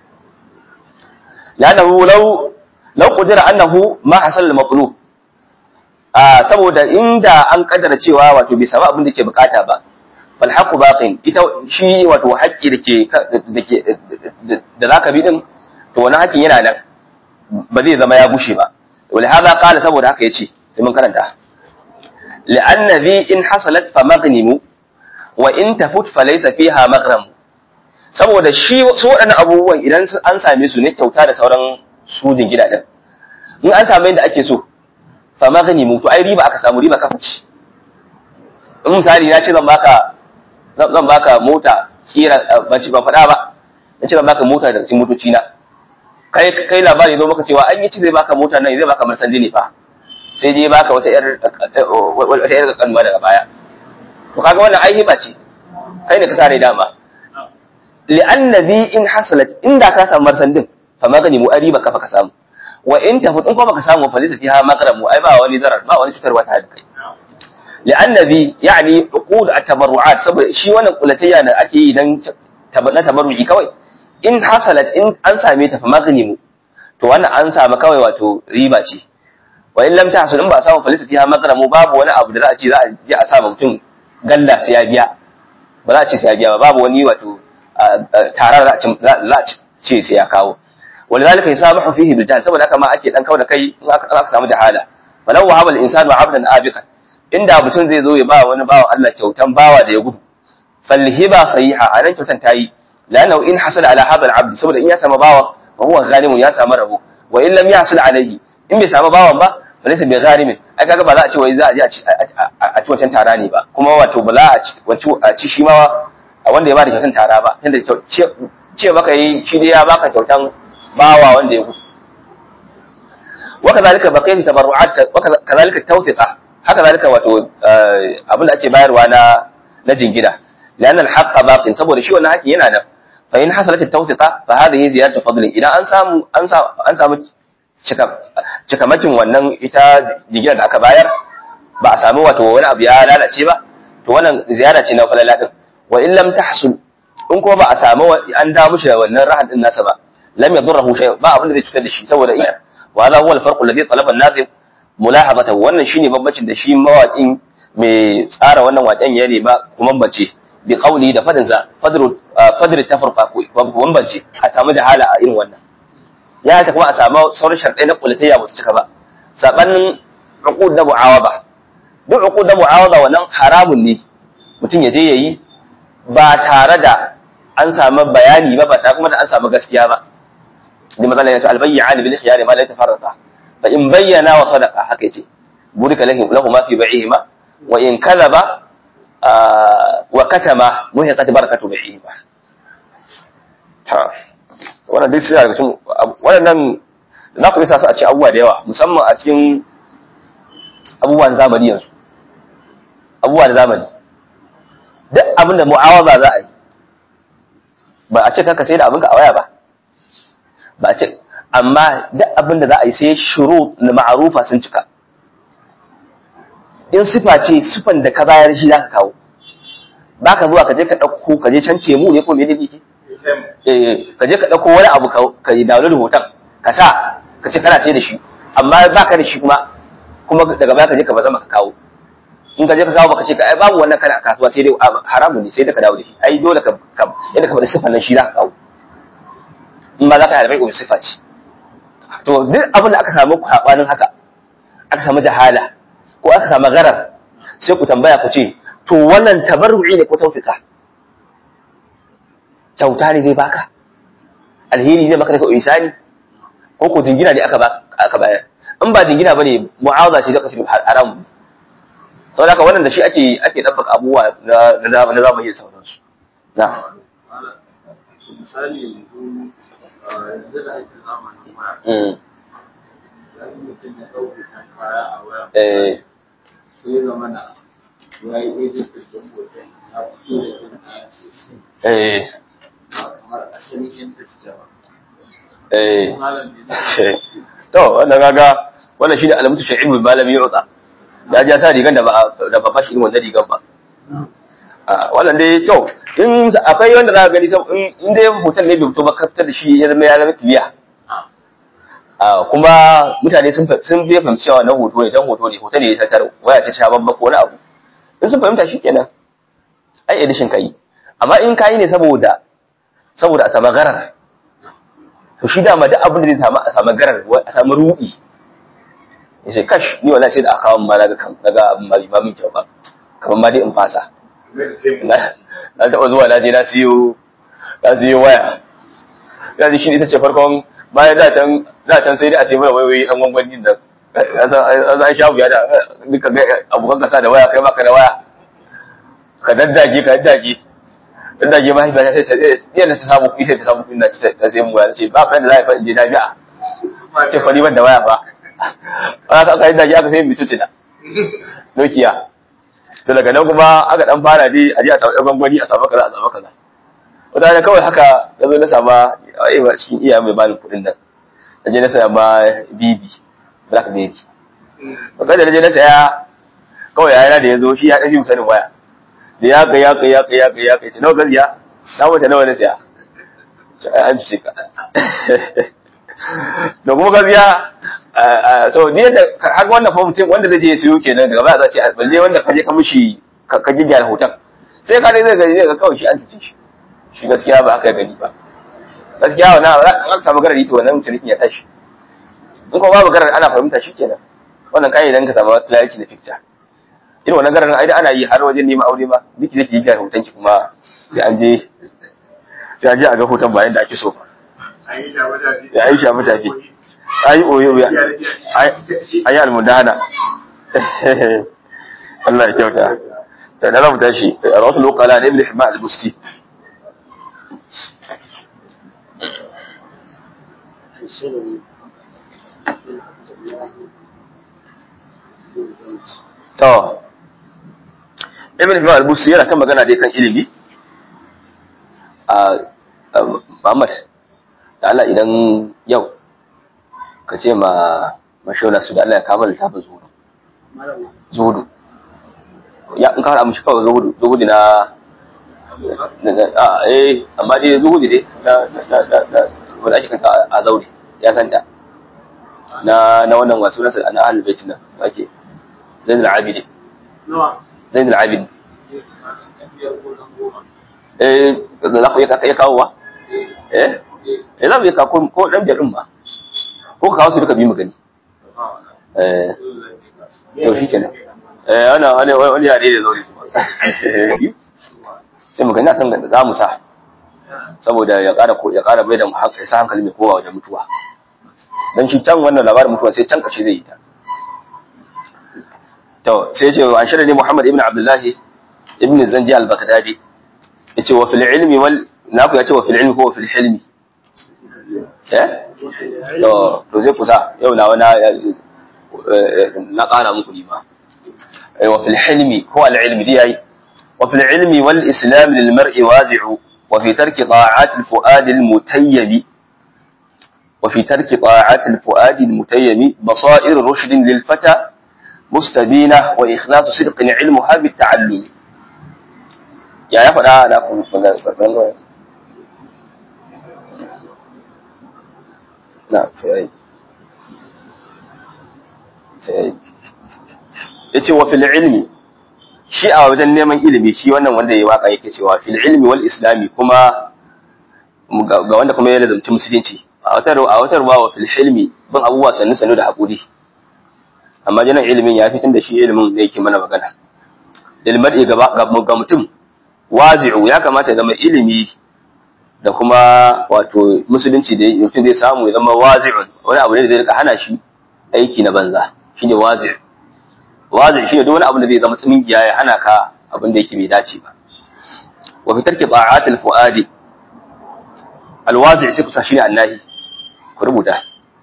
lanahu law law qudira annahu ma hasal al-maqlub ah saboda inda an kaddara cewa wato bai samu abin da ke bukata ba fal haqu baqin ita shi wato haƙƙi dake dake da zaka bi din to wannan haƙƙin yana nan ba zai zama ya bushe ba wal hada qala saboda haka yace sai mun karanta لأن ذي إن حصلت فمغنم وإن تفت فليس فيها مغرم saboda shi su waɗannan abubuwan idan an same su ne kyauta da sauran sudin gidajen in an same yadda ake so fa maghnimu to ai riba aka samu riba kafa ce in misali na ce zan baka zan baka mota kira ban ci ban faɗa ba na ce zan baka mota daga cikin motoci na kai kai labari zo maka cewa an yi ci zai baka mota nan zai baka marsandi ne fa sai je baka wata yar wata yar kanuwa daga baya to kaga wannan ai hiba ce kai ne ka sare dama li'anna bi in hasalat inda ka samu marsandin fa magani mu ariba kafa ka samu wa in tafi in kuma baka samu fa zai fiha maghramu ai ba wani zarar ba wani cutarwa ta da kai li'anna bi yani uqud at-tabarru'at saboda shi wannan kulatayya da ake yi dan na tabarru'i kawai in hasalat in an same ta fa magani mu to wannan an samu kawai wato riba ce wa in lam tahsul in ba samu falisa fiha maghramu babu wani abu da za a ce za a je a sa mutum galla sai ya biya ba za a ce sai ya biya ba babu wani wato tarar za a ce sai ya kawo ولذلك يسامح فيه بالجهل saboda haka ma ake dan kawo da kai in aka samu jahala falau wahaba al-insanu abdan abiqan inda mutum zai zo ya ba wani bawan Allah kyautan bawa da ya gudu falhiba sahiha anan kyautan tayi lanahu in hasala ala hadha al-abd saboda in ya samu bawa fa huwa ghanimun ya samu rabo wa in lam yahsul alayhi in bai samu bawan ba falaysa bi gharimin ai kaga ba za a ce wai za a je a ci wancan tara ne ba kuma wato ba za a ci shi ma wanda ya ba da kyautan tara ba tunda ce baka yi shi dai ya baka kyautan bawa wanda ya gudu wakazalika baqiyatu tabarru'at wakazalika tawfiqa haka zalika wato abin da ake bayarwa na na jingina لأن الحق باق saboda shi wannan haƙi yana nan fa in hasalat at-tawfiqa fa hadhihi ziyadatu fadli idan an samu an samu an samu cikamakin wannan ita jingina da aka bayar ba a samu wato wani abu ya lalace ba to wannan ziyara ce na falala din wa in lam tahsul in kuma ba a samu an da mushi da wannan rahan din nasa ba lam yadurruhu shay ba abin da zai cutar da shi saboda iya wa hadha huwa al-farq alladhi talaba an-nazim mulahazatahu wannan shine bambancin da shi mawaƙin mai tsara wannan waƙen ya nema kuma bambace bi qawli da fadin sa fadru fadru tafarqa ko bambace a samu jahala a irin wannan ya ta kuma a samu sauran sharɗai na kulatayya ba su cika ba sabanin uqud da mu'awaba duk uqud da mu'awaba wannan haramun ne mutum ya je yayi ba tare da an samu bayani ba ba tare kuma da an samu gaskiya ba da matsala ya ce albayyana bil khiyar ma la tafarraqa fa in bayyana wa sadaqa haka yace burika lahum lahu ma fi bai'ihima wa in kadhaba wa katama muhiqat barakatu bai'ihima ta wannan dai sai daga cikin wannan za ku isa su a cikin abubuwa da yawa musamman a cikin abubuwan zamani yanzu abubuwa da zamani duk abin da mu'awaza za a yi ba a ce kanka sai da abinka a waya ba ba a ce amma duk abin da za a yi sai shuru na ma'arufa sun cika in sifa ce sifan da ka bayar shi za ka kawo ba ka zuwa ka je ka ɗauko ka je can mu ne ko me ne ke ka je ka ɗauko wani abu ka yi download hoton ka sa ka ce kana ce da shi amma ba ka da shi kuma kuma daga baya ka je ka bazama ka kawo in ka je ka kawo baka ce ka ai babu wannan kana a kasuwa sai dai haramun ne sai da ka dawo da shi ai dole ka yadda ka faɗi sifan nan shi za ka kawo in ba za ka harbai ko sifa ce to duk abin da aka samu kwabanin haka aka samu jahala ko aka samu garar sai ku tambaya ku ce to wannan tabarru'i ne ko tawfika kyauta ne zai baka alheri zai baka daga isani ko ko jingina ne aka aka bayar in ba jingina bane mu'awaza ce zaka ce haram saboda haka wannan da shi ake ake dabbaka abubuwa na na zamani da sauransu na misali yanzu yanzu da ake zamanin waya yanzu mutum ya ɗauke kan kaya a waya eh sai zama na ya yi ejin ɗin hoton ya fito da kan kayan sosai eh ba kamar asalin yadda suke ba eh malam ne to wannan kaga wannan shine alamatu shay'in bil malami yu'ta ya ja sa rigan da ba da ba bashi wannan rigan ba a wannan dai to in akwai wanda za ka gani sab- in in dai hoton ne bai fito ba kaftar da shi ya zama ya zama kiliya a kuma mutane sun fa- sun bai fahimci cewa wannan hoto ne dan hoto ne hoto ne ya tatar waya ta sha babba ko wani abu in sun fahimta shikenan ai edition kai amma in kai ne saboda saboda a samu garar to shi dama duk abin da zai samu a samu garar a samu ruɗi ya ce kash ni wallahi sai da aka kawo ma naga kan naga abin ma ba min kyau ba kamar ma dai in fasa na na taɓa zuwa na je na siyo na siyo waya ya ji shi ita ce farkon bayan da can da can sai dai a ce mai wai wai an gwangwanin da an an sha wuya da duka ga abokan kasa da waya kai baka da waya ka daddage ka daddage daddage ma haifa sai ta yadda ta samu kuɗi sai ta samu kuɗi na ce ta sai mu waya ce ba ka da za a je jami'a ce fa ni ban da waya ba aka aka yi daji aka sai mai tuci da Nokia to daga nan kuma aka dan fara dai a je a samu ɗan gwangwani a samu kaza a samu kaza wata ne kawai haka na zo na sama ai ba cikin iya mai bani kuɗin nan na je na saya ma bibi blackberry ba kada na je na saya kawai yana da ya zo shi ya ɗafi sanin waya da ya kai ya kai ya kai ya kai ya kai ce nawa gaziya na wata nawa na saya ce ai an ce ka da kuma gaskiya so ni da haka wannan fa mutum wanda zai je ya siyo kenan daga baya za ce balle wanda ka je ka mishi ka ka gyara hoton sai ka dai zai gani zai ga kawai shi an tace shi shi gaskiya ba haka ya gani ba gaskiya wannan an aka samu garari to wannan mutum ya tashi in kuma babu garar ana fahimta shi kenan wannan kai idan ka samu clarity da picture irin wannan garar ai da ana yi har wajen neman aure ma duk zai ki gyara hoton ki kuma sai an je sai an je a ga hoton ba yanda ake so ba ya yi shafi tafi ayi oyo ya ayi almudana Allah ya kyauta da na rabu tashi rawatul uqala ibn hibban al-busti to ibn hibban al-busti yana kan magana dai kan ilimi a Muhammad da Allah idan yau ka ce ma mashauna su da Allah ya kama littafin zuhudu zuhudu ya in ka haɗa mishi kawai zuhudu zuhudu na a eh amma dai zuhudu dai na na na na wanda ake kanta a zaure ya santa na na wannan wasu nasa na ahlul bait nan ake zainul abidin zainul abidin eh za ku iya kawo wa eh eh za mu iya kawo ko dan biyar din ba ko ka kawo su duka biyu mu gani eh yau shi kenan eh ana wani wani yare da zauri kuma sai mu gani na san da za mu sa saboda ya ƙara ya ƙara bai da mu haka sa hankali mai kowa wajen mutuwa dan shi can wannan labarin mutuwa sai can ƙarshe zai yi ta to sai ce an shirya ne Muhammad ibn Abdullah ibn Zanji al-Baghdadi yace wa fil ilmi wal naku yace wa fil ilmi ko wa fil hilmi eh to to zai kusa yau na wani na ƙara muku ni ma wa fil hilmi ko al ilmi dai yayi wa fil ilmi wal islam lil mar'i wazi'u wa fi tarki ta'at al fuad al mutayyib wa fi tarki ta'at al fuad al mutayyib basair rushd lil fata mustabina wa ikhlas sidq ilmuha bit ta'allum ya ya faɗa da ku na fi ya ce wa fil ilmi shi a wajen neman ilimi shi wannan wanda ya waka yake cewa fil ilmi wal islami kuma ga wanda kuma ya lazumci musulunci a wata a wata ruwa wa fil ilmi bin abubuwa sannu sannu da haƙuri amma janan ilimin ya fitin da shi ilimin da yake mana magana ilmar ga ga mutum wazi'u ya kamata ya zama ilimi da kuma wato musulunci da mutum zai samu ya zama wazi'un wani abu ne da zai rika hana shi aiki na banza shine wazi' wazi' shine duk wani abu da zai zama tsumingiya ya hana ka abin da yake bai dace ba wa fi tarki ta'at al-fuadi al-wazi' sai kusa shine annahi ku rubuta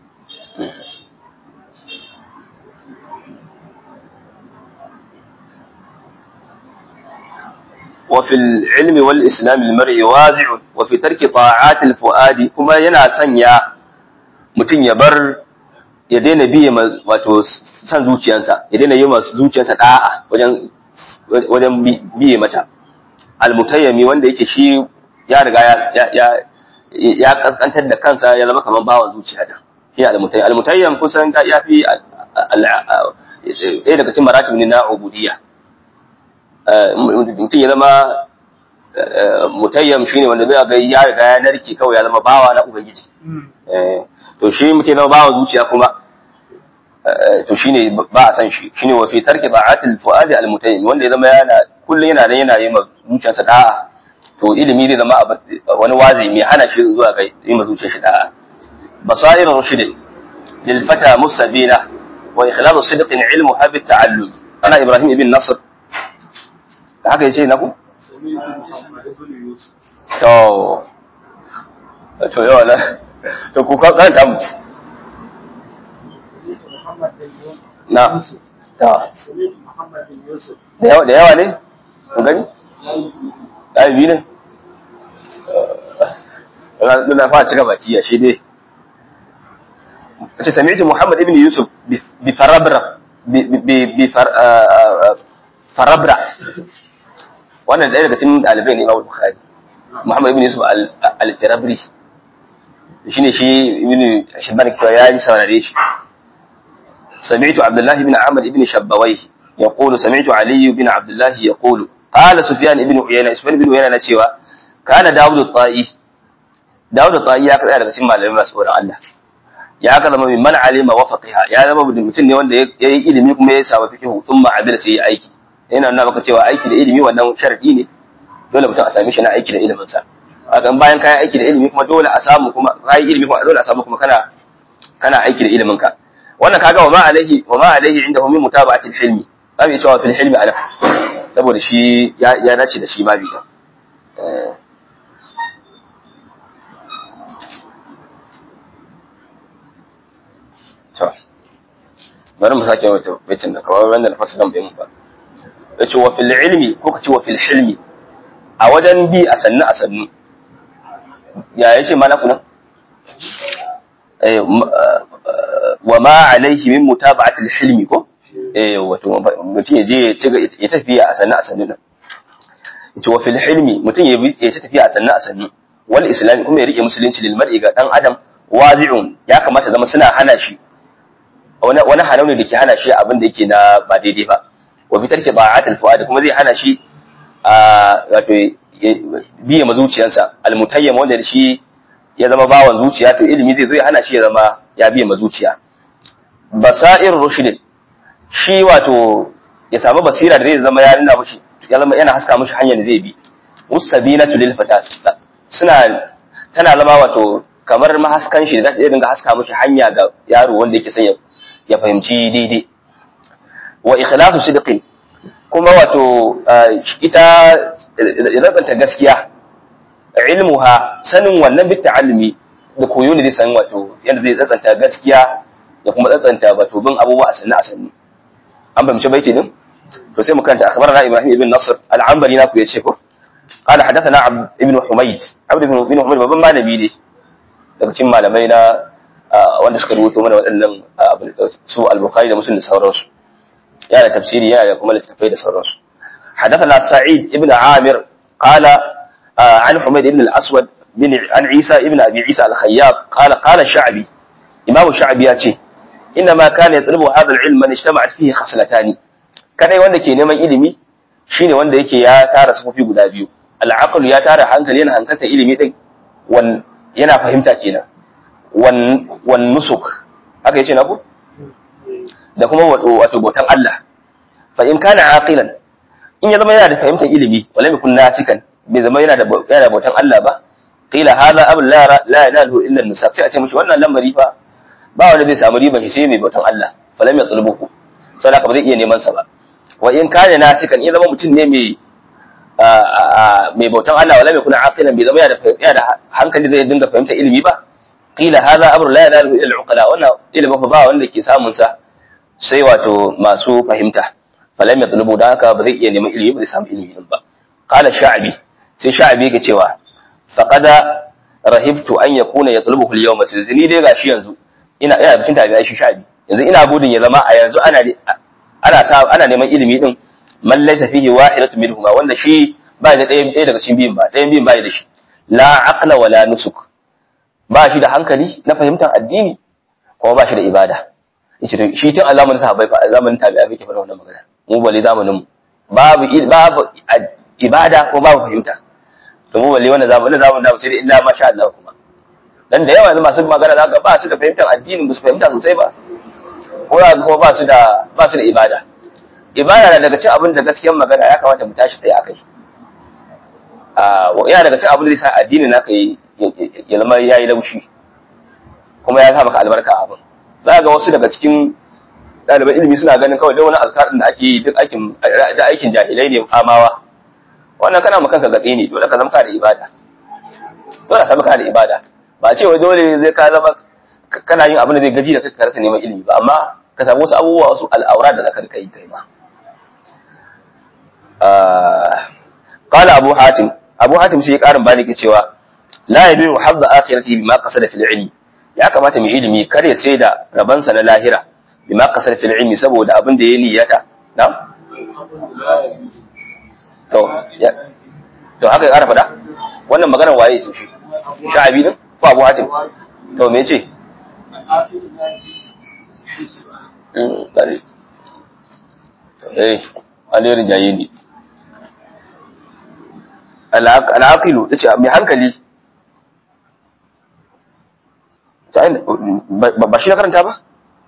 وفي العلم والإسلام المرء وازع وفي ترك طاعات الفؤاد كما ينا سنيا mutum ya bar ya daina biye wato san zuciyarsa ya daina yi masu zuciyarsa da'a wajen wajen biye mata almutayyami wanda yake shi ya riga ya ya ya kaskantar da kansa ya zama kamar bawan zuciya da shi almutayyam almutayyam kusan ya fi ɗaya daga cikin maratib ne na ubudiyya mutum ya zama mutayyam shine wanda zai ga ya riga ya narke kawai ya zama bawa na ubangiji to shi mutum na bawa zuciya kuma to shine ba a san shi shine wa fi tarki ba'atil fuadi al mutayyim wanda ya zama yana kullun yana nan yana yi ma zuciyarsa da'a to ilimi zai zama wani wazi mai hana shi zuwa ga yi ma zuciyar shi da'a basair rushd lil fata musabina wa ikhlasu sidqin ilmuha bit ta'allum ana ibrahim ibn nasr haka yace na ku to to yawa na to ku karanta mu na ta da yawa da yawa ne ku gani ɗaya biyu ne na fara cika baki a shi dai ce sami'tu muhammad ibn yusuf bi farabra bi farabra wannan ɗaya daga cikin ɗalibai ne imam bukhari muhammad ibn yusuf al-firabri shine shi ibn shibban cewa ya ji saurare shi سمعت عبد الله بن عمرو بن شبويه يقول سمعت علي بن عبد الله يقول قال سفيان بن عيينة سفيان بن عيينة cewa كان داود الطائي داود الطائي ya kada daga cikin malamai masu tsoron Allah ya kada mai man alima wa faqiha ya zama mutum ne wanda ya yi ilimi kuma ya samu fiqh thumma abida sai ya aiki yana nuna maka cewa aiki da ilimi wannan sharadi ne dole mutum a same shi na aiki da ilimin sa hakan bayan kayan aiki da ilimi kuma dole a samu kuma kai ilimi kuma dole a samu kuma kana kana aiki da ilimin ka wannan kaga wa ma alaihi wa ma alaihi indahu min mutaba'ati al-hilmi zamu cewa fil hilmi ala saboda shi ya ya dace da shi ma bi to bari mu sake wata baitin da kawai wanda fasalan bai mun ba yace wa fil ilmi ko kace wa fil hilmi a wajen bi a sannu a sannu ya yace mana kunan wa ma alaihi min mutaba'atil hilmi ko eh wato mutum ya je ya tafiya a sannu a sannu din yace wa fil hilmi mutum ya ya tafiya a sannu a sannu wal islami kuma ya rike musulunci lil mar'i ga dan adam wazi'un ya kamata zama suna hana shi wani wani halau ne dake hana shi abin da yake na ba daidai ba wa fi tarki ba'atil fuad kuma zai hana shi a wato biye mazuciyansa al mutayyam wanda shi ya zama bawan zuciya to ilimi zai zo ya hana shi ya zama ya biye ma zuciya basair rushdin shi wato ya samu basira da zai zama ya nuna mushi ya zama yana haska mushi hanyar da zai bi musabinatu lil fatas suna tana zama wato kamar mahaskan shi da za ta dinga haska mushi hanya ga yaro wanda yake son ya fahimci daidai wa ikhlasu sidqin kuma wato ita ya gaskiya ilmuha sanin wannan bit ta'allumi da koyo ne zai san wato yadda zai tsatsanta gaskiya da kuma tsatsanta wato bin abubuwa a sannu a sannu an fahimci baiti din to sai mu kanta akhbarana ibrahim ibn nasr al-anbari na ku yace ko qala hadathana abd ibn humayd abd ibn humayd babban malami ne daga cikin malamai na wanda suka rubuto mana waɗannan su al-bukhari da muslim da sauransu yana da tafsiri yana da kuma littattafai da sauransu حدثنا سعيد ابن عامر قال عن حميد بن الأسود بن عن عيسى ابن أبي عيسى الخياط قال قال الشعبي إمام الشعبي ياتي إنما كان يطلب هذا العلم من اجتمعت فيه خصلتان كان wanda ke neman ilimi shine wanda yake ya tara sufofi guda biyu al'aqlu ya tara hankali yana hankalta ilimi din wan yana fahimta kenan wan wan nusuk haka yace na ku da kuma wato botan Allah fa in kana aqilan in ya zama yana da fahimtar ilimi wala mai kun nasikan bai zama yana da yana bautan Allah ba qila hadha abul la la yanalu illa nusak sai a ce mishi wannan lamari fa ba wanda zai samu riban shi sai mai bautan Allah falam ya tsulbuku sai haka ba zai iya neman sa ba wa in kana nasikan in zama mutum ne mai mai bautan Allah wala mai kuna aqilan bai zama yana da yana da hankali zai dinga fahimtar ilimi ba qila hadha amru la yanalu illa al-uqala wannan ilimi fa ba wanda ke samun sa sai wato masu fahimta falam ya tulubu da haka ba zai iya neman ilimi ba zai samu ilimi din ba qala sha'bi sai sha'bi yake cewa faqada rahibtu an yakuna yatlubuhu al-yawma ni dai gashi yanzu ina ina bikin tabi'ai shi sha'abi yanzu ina gudun ya zama a yanzu ana ana sa ana neman ilimi din man laysa fihi wahidatu minhuma wanda shi ba da ɗaya ɗaya daga cikin biyun ba ɗayan biyun ba da shi la aqla wala nusuk ba shi da hankali na fahimtar addini kuma ba shi da ibada yace to shi tun zamanin sahabbai fa zamanin tabi'a yake fara wannan magana mu bale zamanin mu babu babu ibada ko babu fahimta to mu balle wannan zamanin zamanin da sai da illa masha Allah kuma dan da yawa yanzu masu magana zaka ba su da fahimtar addinin ba su fahimta sosai ba ko kuma ba su da ba su da ibada ibada na daga cikin abin da gaskiyar magana ya kamata mu tashi tsaye akai a yana daga cikin abin da zai sa addinin naka yi ya zama yayi laushi kuma ya sa maka albarka abin za ga wasu daga cikin ɗaliban ilimi suna ganin kawai da wani alkarin da ake yi duk aikin da aikin jahilai ne amawa wannan kana maka gatsi ne dole ka zama ka da ibada dole ka zama ka da ibada ba ce wai dole zai ka zama kana yin abin da zai gaji da kai ka rasa neman ilimi ba amma ka samu wasu abubuwa wasu al'aura da zaka kai kai ma qala abu hatim abu hatim sai ya karin bani ke cewa la yabiu hadda akhirati bima qasada fil ilmi ya kamata mu ilimi kar ya sai da rabansa na lahira bima qasada fil ilmi saboda abin da ya niyyata na to ya to haka ya kara fada wannan maganar waye ce shi sha'abi din ko abu hatim to me ce eh alirin jaye ne al'aqilu tace mai hankali ba shi na karanta ba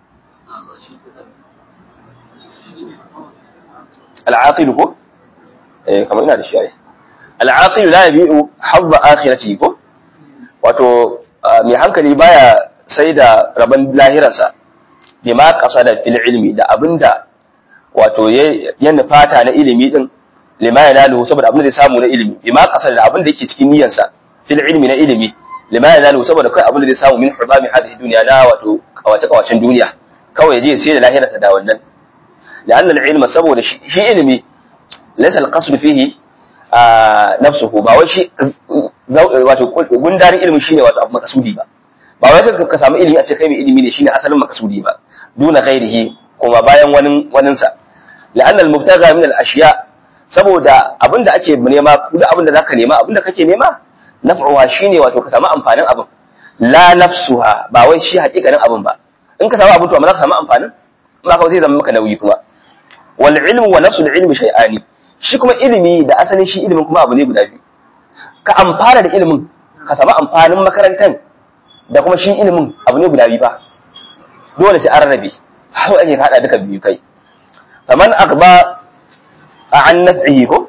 al'aqilu ko eh kamar ina da shi ai al'aqilu la yabi'u hadda akhirati ko wato mai hankali baya sai da rabon lahirarsa bima qasada fil ilmi da abinda wato ya nufata na ilimi din lima yanalu saboda abinda zai samu na ilimi bima qasada da abinda yake cikin niyyarsa fil ilmi na ilimi lima yanalu saboda kai abinda zai samu min hubami hadhihi dunya na wato kawace kawacen duniya kawai je sai da lahirarsa da wannan لأن العلم saboda shi ilimi laysa al-qasd fihi nafsuhu ba wai shi wato gundarin ilimi shine wato abu makasudi ba ba wai ka samu ilimi a ce kai mai ilimi ne shine asalin makasudi ba duna ghairihi kuma bayan wani wanin sa la'an al-mubtaga min al-ashiya saboda abinda ake nema duk abinda zaka nema abinda kake nema naf'uha shine wato ka samu amfanin abin la nafsuha ba wai shi hakikanin abin ba in ka samu abin to amma za ka samu amfanin ba ka zai zama maka nauyi kuma wal ilmu wa nafsul ilmi shay'ani shi kuma ilimi da asalin shi ilimin kuma abu ne guda biyu ka amfana da ilimin ka samu amfanin makarantar da kuma shi ilimin abu ne guda biyu ba dole sai an rabe hau ake hada duka biyu kai faman aqba an naf'ihi ko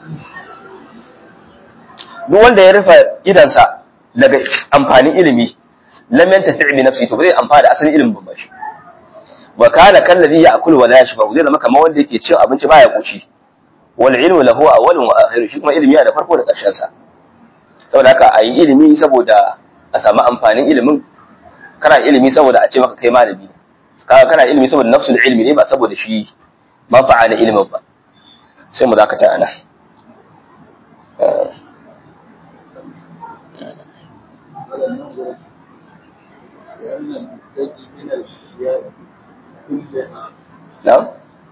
duk wanda ya rufe idansa daga amfanin ilimi lam yantafi bi nafsi to bai amfana da asalin ilimin ba shi wa kana kallazi ya'kulu wa la yashba zai zama kamar wanda yake cin abinci baya kuci wal ilmu lahu awwalun wa akhirun shi kuma ilimi yana da farko da ƙarshen sa saboda haka a yi ilimi saboda a samu amfanin ilimin kana ilimi saboda a ce maka kai malami kaga kana ilimi saboda nafsul ilmi ne ba saboda shi manfa'a na ilimin ba sai mu zakata ana نعم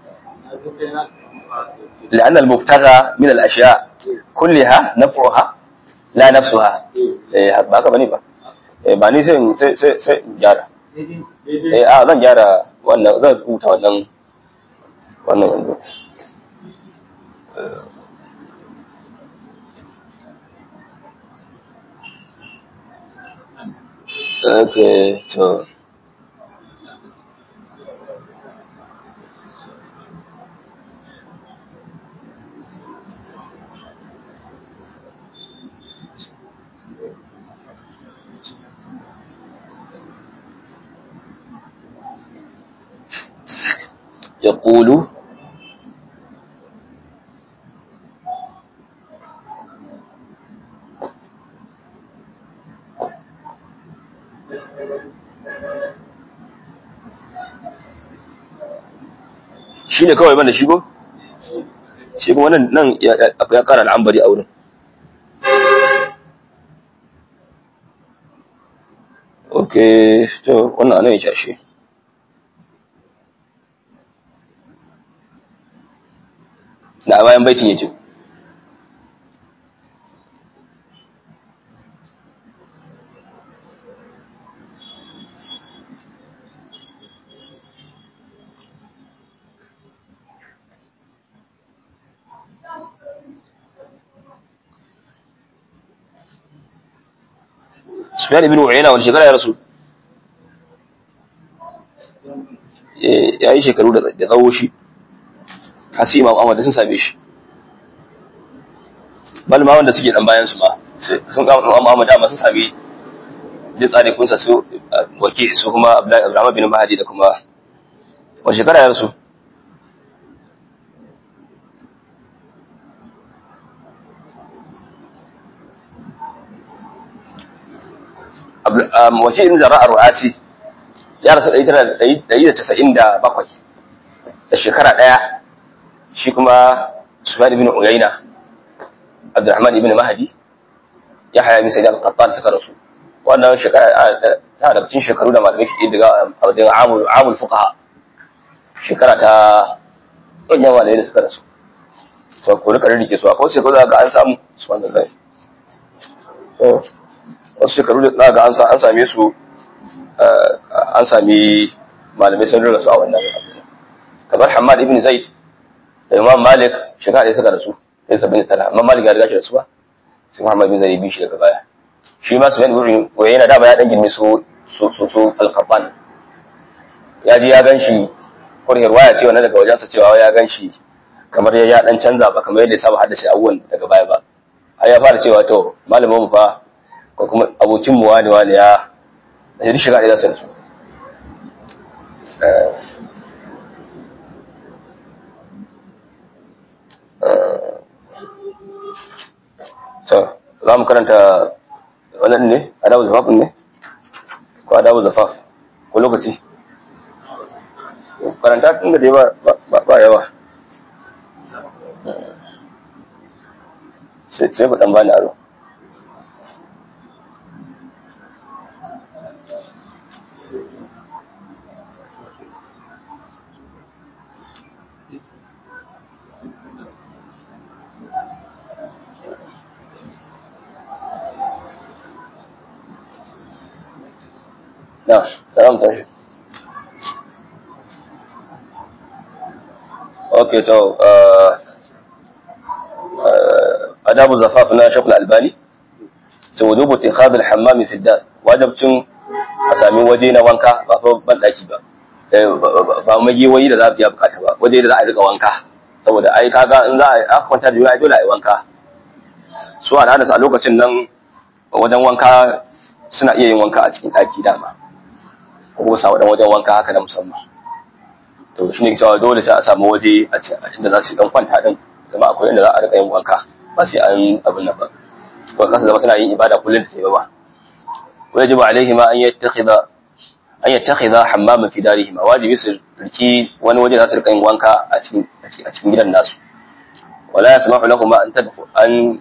لأن المبتغى من الأشياء كلها نفعها لا نفسها eh ba haka bane ba eh ba ni sai sai sai gyara eh a zan gyara wannan zan rubuta wannan wannan yanzu okay so يقول shi ne kawai banda shigo shi kuma nan nan ya kara al'ambari a wurin okay to wannan anan ya cashe da bayan baitin yake Sufyan ibn Uyayna wani shekara ya rasu ya yi shekaru da tsawo shi hasi imam Ahmad sun same shi bal ma wanda suke dan bayan su ma sun ga imam Ahmad dama sun sami jin tsare kunsa su wake su kuma Abdullahi Ibrahim bin Mahdi da kuma wani shekara ya rasu wakilin zara'ar ru'asi ya rasu 197 da shekara ɗaya shi kuma sufyan ibn uyayna abdurrahman ibn mahdi ya haya min sayyid al-qattan suka rasu wannan shekara ta da cikin shekaru da malamai shi daga daga amul amul fuqaha shekara ta ɗanyen malamai da suka rasu so ko rika rike su akwai shekaru da ga an samu subhanallahi wasu shekaru da ga an same su an sami malamai sun rura su a wannan kamar hamad ibn zaid da imam malik shekara ɗaya suka rasu ɗaya saba'in da tara amma malik ya riga shi rasuwa sai muhammad bin zaid bi shi daga baya shi ma sufyan ibn yana dama ya dan girme su su su alqaban ya ji ya gan shi kurhir waya ce wannan daga wajensa cewa ya gan shi kamar ya dan canza ba kamar yadda ya saba haddace abubuwan daga baya ba har ya fara cewa to malamin mu fa ko kuma abokin mu wani wani ya da shi shiga da su to za mu karanta wannan ne adabu zafafin ne ko adabu zafaf ko lokaci karanta tun da dai ba yawa sai ku dan bani aro نعم سلام tashi اوكي تو اداب الزفاف na Sheikh Al-Albani to wujubu ittikhadh al-hammam fi ad-dar wajibcin a sami waje na wanka ba fa ban daki ba ba magiyoyi da za a biya bukata ba waje da za a rika wanka saboda ai kaga in za a kwanta da ai dole a yi wanka su al'adarsu a lokacin nan wajen wanka suna iya yin wanka a cikin daki dama ko sa wadan wajen wanka haka na musamman to shine cewa dole sai a samu waje a inda za su dan kwanta din zama akwai inda za a rika yin wanka ba sai an abin nan ba to kasa zama suna yin ibada kullum da sai ba wajibu alaihi ma an yattakhidha an yattakhidha hammaman fi darihima wajibi su riki wani waje za su rika yin wanka a cikin a cikin gidan nasu wala yasma'u lahum an tadkhul an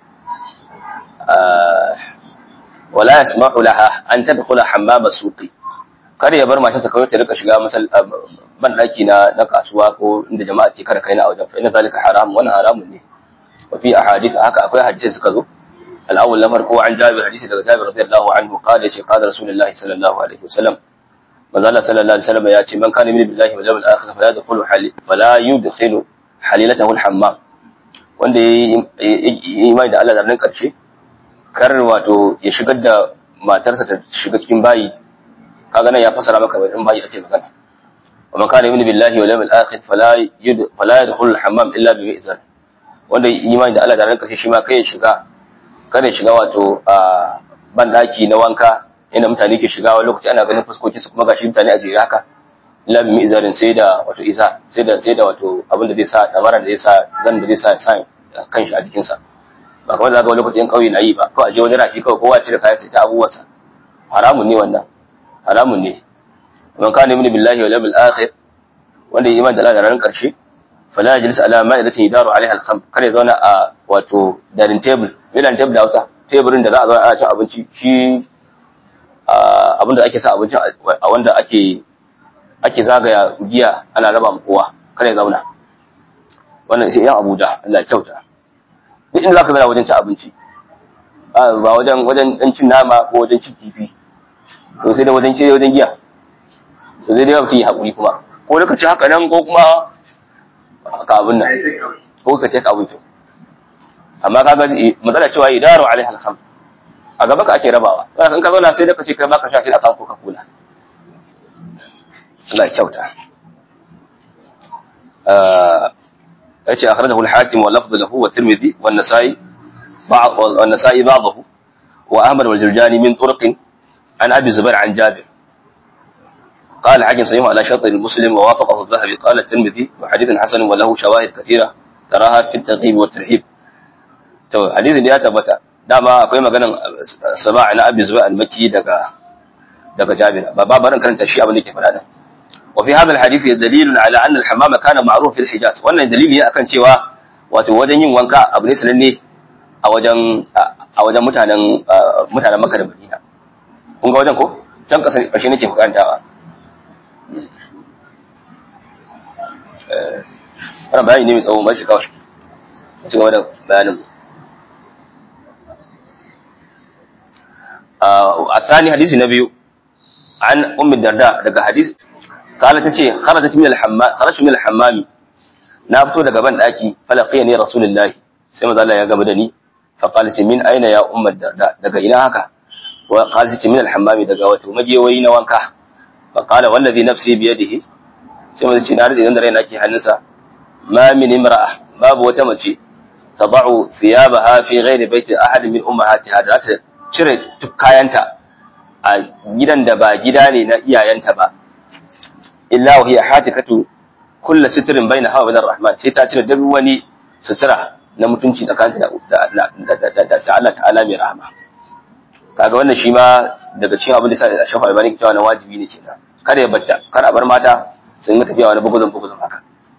ولا يسمح لها أن تدخل حمام السوق kada ya bar matarsa kawai ta rika shiga masal ban daki na na kasuwa ko inda jama'a ke kada kai na wajen fa inna zalika haram wannan haramun ne wa fi ahadith haka akwai hadisi suka zo al-awwal na farko an jabir hadisi daga jabir radiyallahu anhu qala shi qala rasulullah sallallahu alaihi wasallam manzo Allah sallallahu alaihi wasallam ya ce man kana min billahi wal yawmil akhir fala yadkhulu hali fala yudkhilu halilatahu al-hammam wanda yayi imani da Allah da ran karshe kar wato ya shigar da matarsa ta shiga cikin bayi kaga nan ya fasara maka in bayi ake magana wa man kana yu'minu billahi wal yawmil akhir fala yud fala yadkhulu al hammam illa bi izan wanda imani da Allah da ran karshe shi ma kai ya shiga kada ya shiga wato a ban daki na wanka inda mutane ke shiga wani lokaci ana ganin fuskoki su kuma gashi mutane a jere haka illa bi izarin sai da wato iza sai da sai da wato abin da zai sa damaran da zai sa zan da zai sa sa kanshi a jikinsa ba kamar da ga wani lokacin kauye na yi ba kawai je wani rafi kawai kowa cire kayan sai ta abubuwansa haramun ne wannan haramun ne man kana min billahi wal yawmil akhir wanda ya imani da Allah da ranar karshe fala yajlis ala ma'idatin yidaru alaiha al-kham kada ya zauna a wato dining table milan table da Hausa teburin da za a zauna ana cin abinci shi abinda ake sa abincin a wanda ake ake zagaya giya ana raba mu kowa kada ya zauna wannan sai yan Abuja Allah ya kyauta duk inda zaka zauna wajen cin abinci ba wajen wajen dan cin nama ko wajen cin kifi to sai da wajen ce wajen giya to sai dai mutum ya hakuri kuma ko lokaci haka nan ko kuma ka abin nan ko ka take abin to amma kaga matsala cewa idaru alaiha alham a gaba ka ake rabawa kan ka zauna sai da kace kai baka sha sai da kan coca cola Allah kyauta yace akhrajahu al-hakim wa lafdhu lahu wa tirmidhi wa an-nasa'i ba'd wa an-nasa'i ba'dahu wa ahmad wal jurjani min turq an abi zubair an jabir قال الحاكم صحيح على شرط المسلم ووافقه الذهبي قال الترمذي وحديث حسن وله شواهد كثيره تراها في الترغيب والترهيب to hadisin da ya tabbata dama akwai maganan sama'a na abi zuwa al-makki daga daga jabir ba ba barin karanta shi abin da yake faɗa din wa fi hadha al-hadith dalilun ala anna al-hammam kana ma'ruf fi al-hijaz wannan dalili ne akan cewa wato wajen yin wanka abu ne sananne a wajen a wajen mutanen mutanen Makka da Madina kun ga wajen ko can kasa karshe nake karantawa eh wannan bayani ne mai tsawo mai shi kawai ci gaba da bayanin الثاني حديث النبي عن ام الدرداء daga hadis kala tace kharajat min al-hammam kharajtu min al-hammam na fito daga ban daki falaqiya ni rasulullahi sai manzo Allah ya gaba da ni fa qala ce min aina ya umma darda daga ina haka wa qala ce min al-hammam daga wato magewayi na wanka fa qala wallazi nafsi bi yadihi sai manzo ce na rade da raina ke hannunsa ma min imra'a babu wata mace tadau thiyabaha fi ghairi baiti ahad min ummahatiha da ta cire kayanta a gidan da ba gida ne na iyayenta ba illa wa hiya hatikatu kullu sitrin baina hawa bin rahman sai ta cire duk wani sutura na mutunci tsakaninta da da Allah ta'ala mai rahama kaga wannan shi ma daga cikin abin da sai da shafa albani cewa na wajibi ne kenan kada ya batta kada a bar mata sun ga tafiya wani buguzun buguzun haka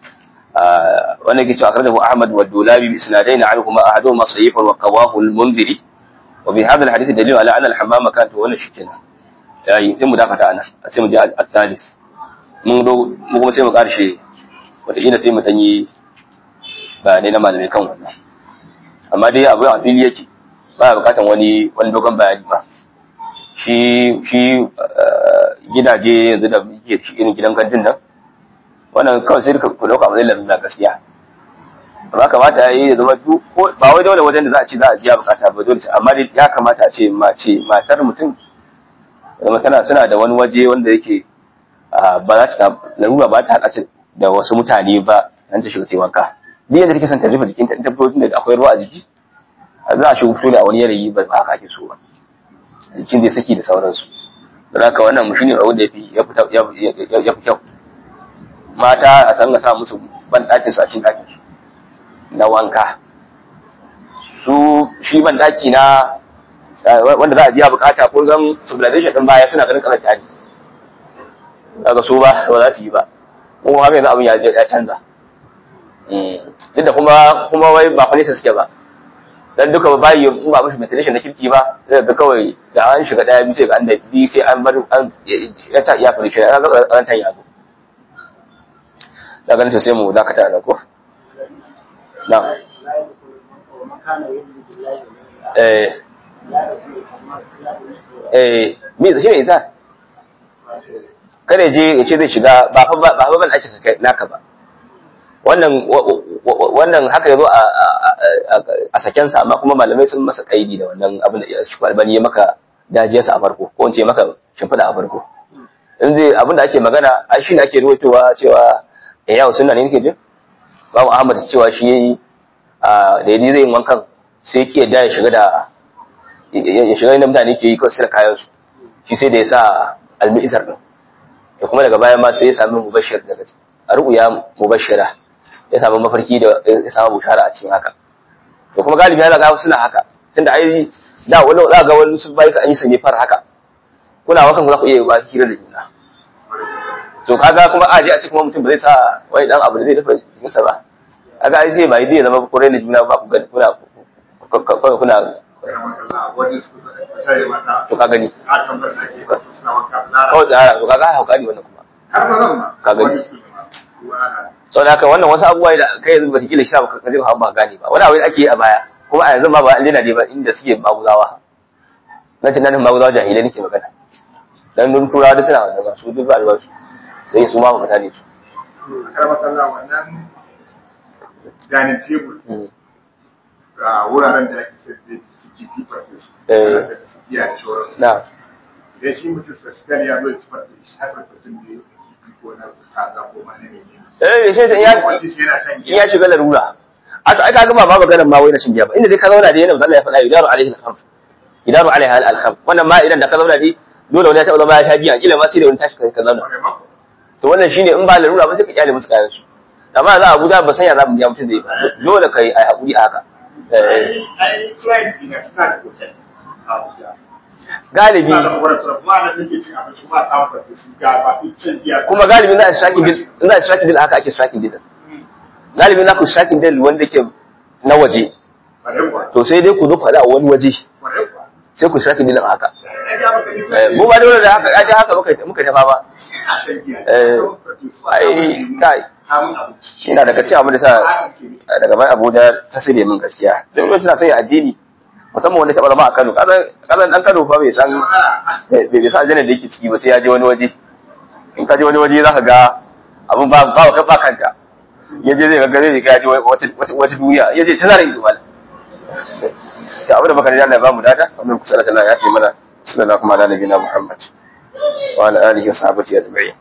wannan ke cewa akhrajahu ahmad wa dulabi bi isnadain anhuma ahaduhuma sahih wa qawahu al-munziri وبهذا الحديث دليل على ان الحمامه كانت ولا شكنا yayi sai mu dakata ana sai mu je al-thalith mun do mu kuma sai mu karshe wataƙila sai mu dan yi bayanai na malamai kan wannan amma dai abu a fili yake ba bukatan wani wani dogon bayani ba shi shi gidaje yanzu da muke shi irin gidan kantin nan wannan kawai sai ku dauka mu zai lalata gaskiya ba kamata ya yi ya zama ba wai dole wajen da za a ce za a biya bukata ba dole amma dai ya kamata a ce mace matar mutum zama tana suna da wani waje wanda yake ba za ta larura ba ta haɗa da wasu mutane ba an ta shiga wanka duk yadda take son ta rufe jikinta ta fito da akwai ruwa a jiki za a shiga fito da a wani yanayi ba ba haka ake so ba jikin zai saki da sauransu don haka wannan mu shine rawar da ya fi kyau mata a san ga sa musu ban ɗakin su a cikin ɗakin su na wanka su shi ban daki na wanda za a biya bukata ko zan civilization din baya suna ganin karanta ne daga su ba ba za su yi ba ko haka yanzu abin ya canza duk da kuma kuma wai ba fa nesa suke ba dan duka ba bayi in ba mishi ventilation na kirki ba zai ga kawai da an shiga daya biyu sai ga an da biyu sai an bar an ya ta iya fara shi ga an tan yago daga nan sai mu dakata da ko نعم eh eh me shi ne isa kada je ya ce zai shiga ba fa ba fa ban ake kai naka ba wannan wannan haka yazo a a saken sa amma kuma malamai sun masa kaidi da wannan abin da shi albani ya maka dajiyarsa a farko ko in ce maka shimfida a farko in zai abin da ake magana ai shi ne ake ruwaitowa cewa eh yawo sunna ne nake jin babu Ahmad cewa shi yayi da yaji zai wankan sai ki yadda ya shiga da ya shiga inda mutane ke yi kawai sai kayan su shi sai da ya sa almi'isar din da kuma daga baya ma sai ya sami mubashir daga a ru'ya mubashira ya samu mafarki da ya samu bushara a cikin haka to kuma galibi yana ga suna haka tunda ai da wani za ga wani su bai ka an yi su ne far haka kuna wakan za ku iya ba hira da juna to kaga kuma aje a cikin mutum ba zai sa wani dan abu da zai dafa jikinsa ba kaga ai zai bai zai zama kore da juna ba ku ga kuna kuna kuna wani su sai mata to ka gani a kan bar ake suna wanka lara kawai tsara to kaga hauka ne wannan kuma har ba zan ma Ka gani. wani su ma ruwa ana saboda haka wannan wasu abubuwa da kai yanzu ba kila shi ba ka je ba ba gane ba wani abu da ake yi a baya kuma a yanzu ma ba an daina ne ba inda suke maguzawa na tunanin maguzawa jahilai nake magana dan dun turawa duk suna wannan ba su duk ba albasu sai su ma ba mutane su kar makalla wannan dining table Mm. ga wuraren da ake sayar da kifi farfesu Eh. ana sayar da kifi da sauransu na idan shi mutum specifically ya zo ya ci farfesu har farfesun da ya kifi ko na kaza ko ma na menene eh sai sai ya Yawanci sai yana shan in giya ya shiga larura a to ai ka gama ba maganar ma wai na shin giya ba inda dai ka zauna da yana Allah ya faɗa yudaru alaihi al-khamr yudaru alaiha al-khamr wannan ma idan da ka zauna dai dole wani ya taɓa zama ya sha giya kila ma sai da wani tashi ka zauna Kwarai ma. to wannan shine in ba larura ba sai ka kyale musu kayan su amma za a Abuja ba san ya za mu biya mutum zai ba dole kai ai hakuri a haka Eh, ai client ina suna da hotel a Abuja galibi suna da kwarar suna kuma ana nake cin abinci ba ta farfesu ga ba su cin giya kuma galibi za a striking deal in za a striking deal haka ake striking deal galibi za ku striking deal wanda ke na waje Kwarai kuwa. to sai dai ku zo faɗa a wani waje Kwarai kuwa. sai ku striking deal a haka Ai, ya maka ni Eh, mu ba dole da haka ai da haka muka muka tafa ba a shan giya. Eh, Farfesu a ai, samun lemu, kai. kamun abinci. ina daga cikin abin da sa Haka ke ne. daga bayan Abuja ta sire min gaskiya duk wani suna sanya addini musamman wanda taɓa zama a Kano kazan kazan dan Kano fa bai san Matsala. bai bai san aljanna da yake ciki ba sai ya je wani waje in ka je wani waje za ka ga abin ba ba ka ba kanka ya je zai ga zai ga ya je wata wata wata duniya ya je ta zara ido mal ta abu da baka da Allah ya ba mu dada wannan kusa da Allah ya fi mana sallallahu alaihi wa sallam Muhammad wa ala alihi wa sahbihi ajma'in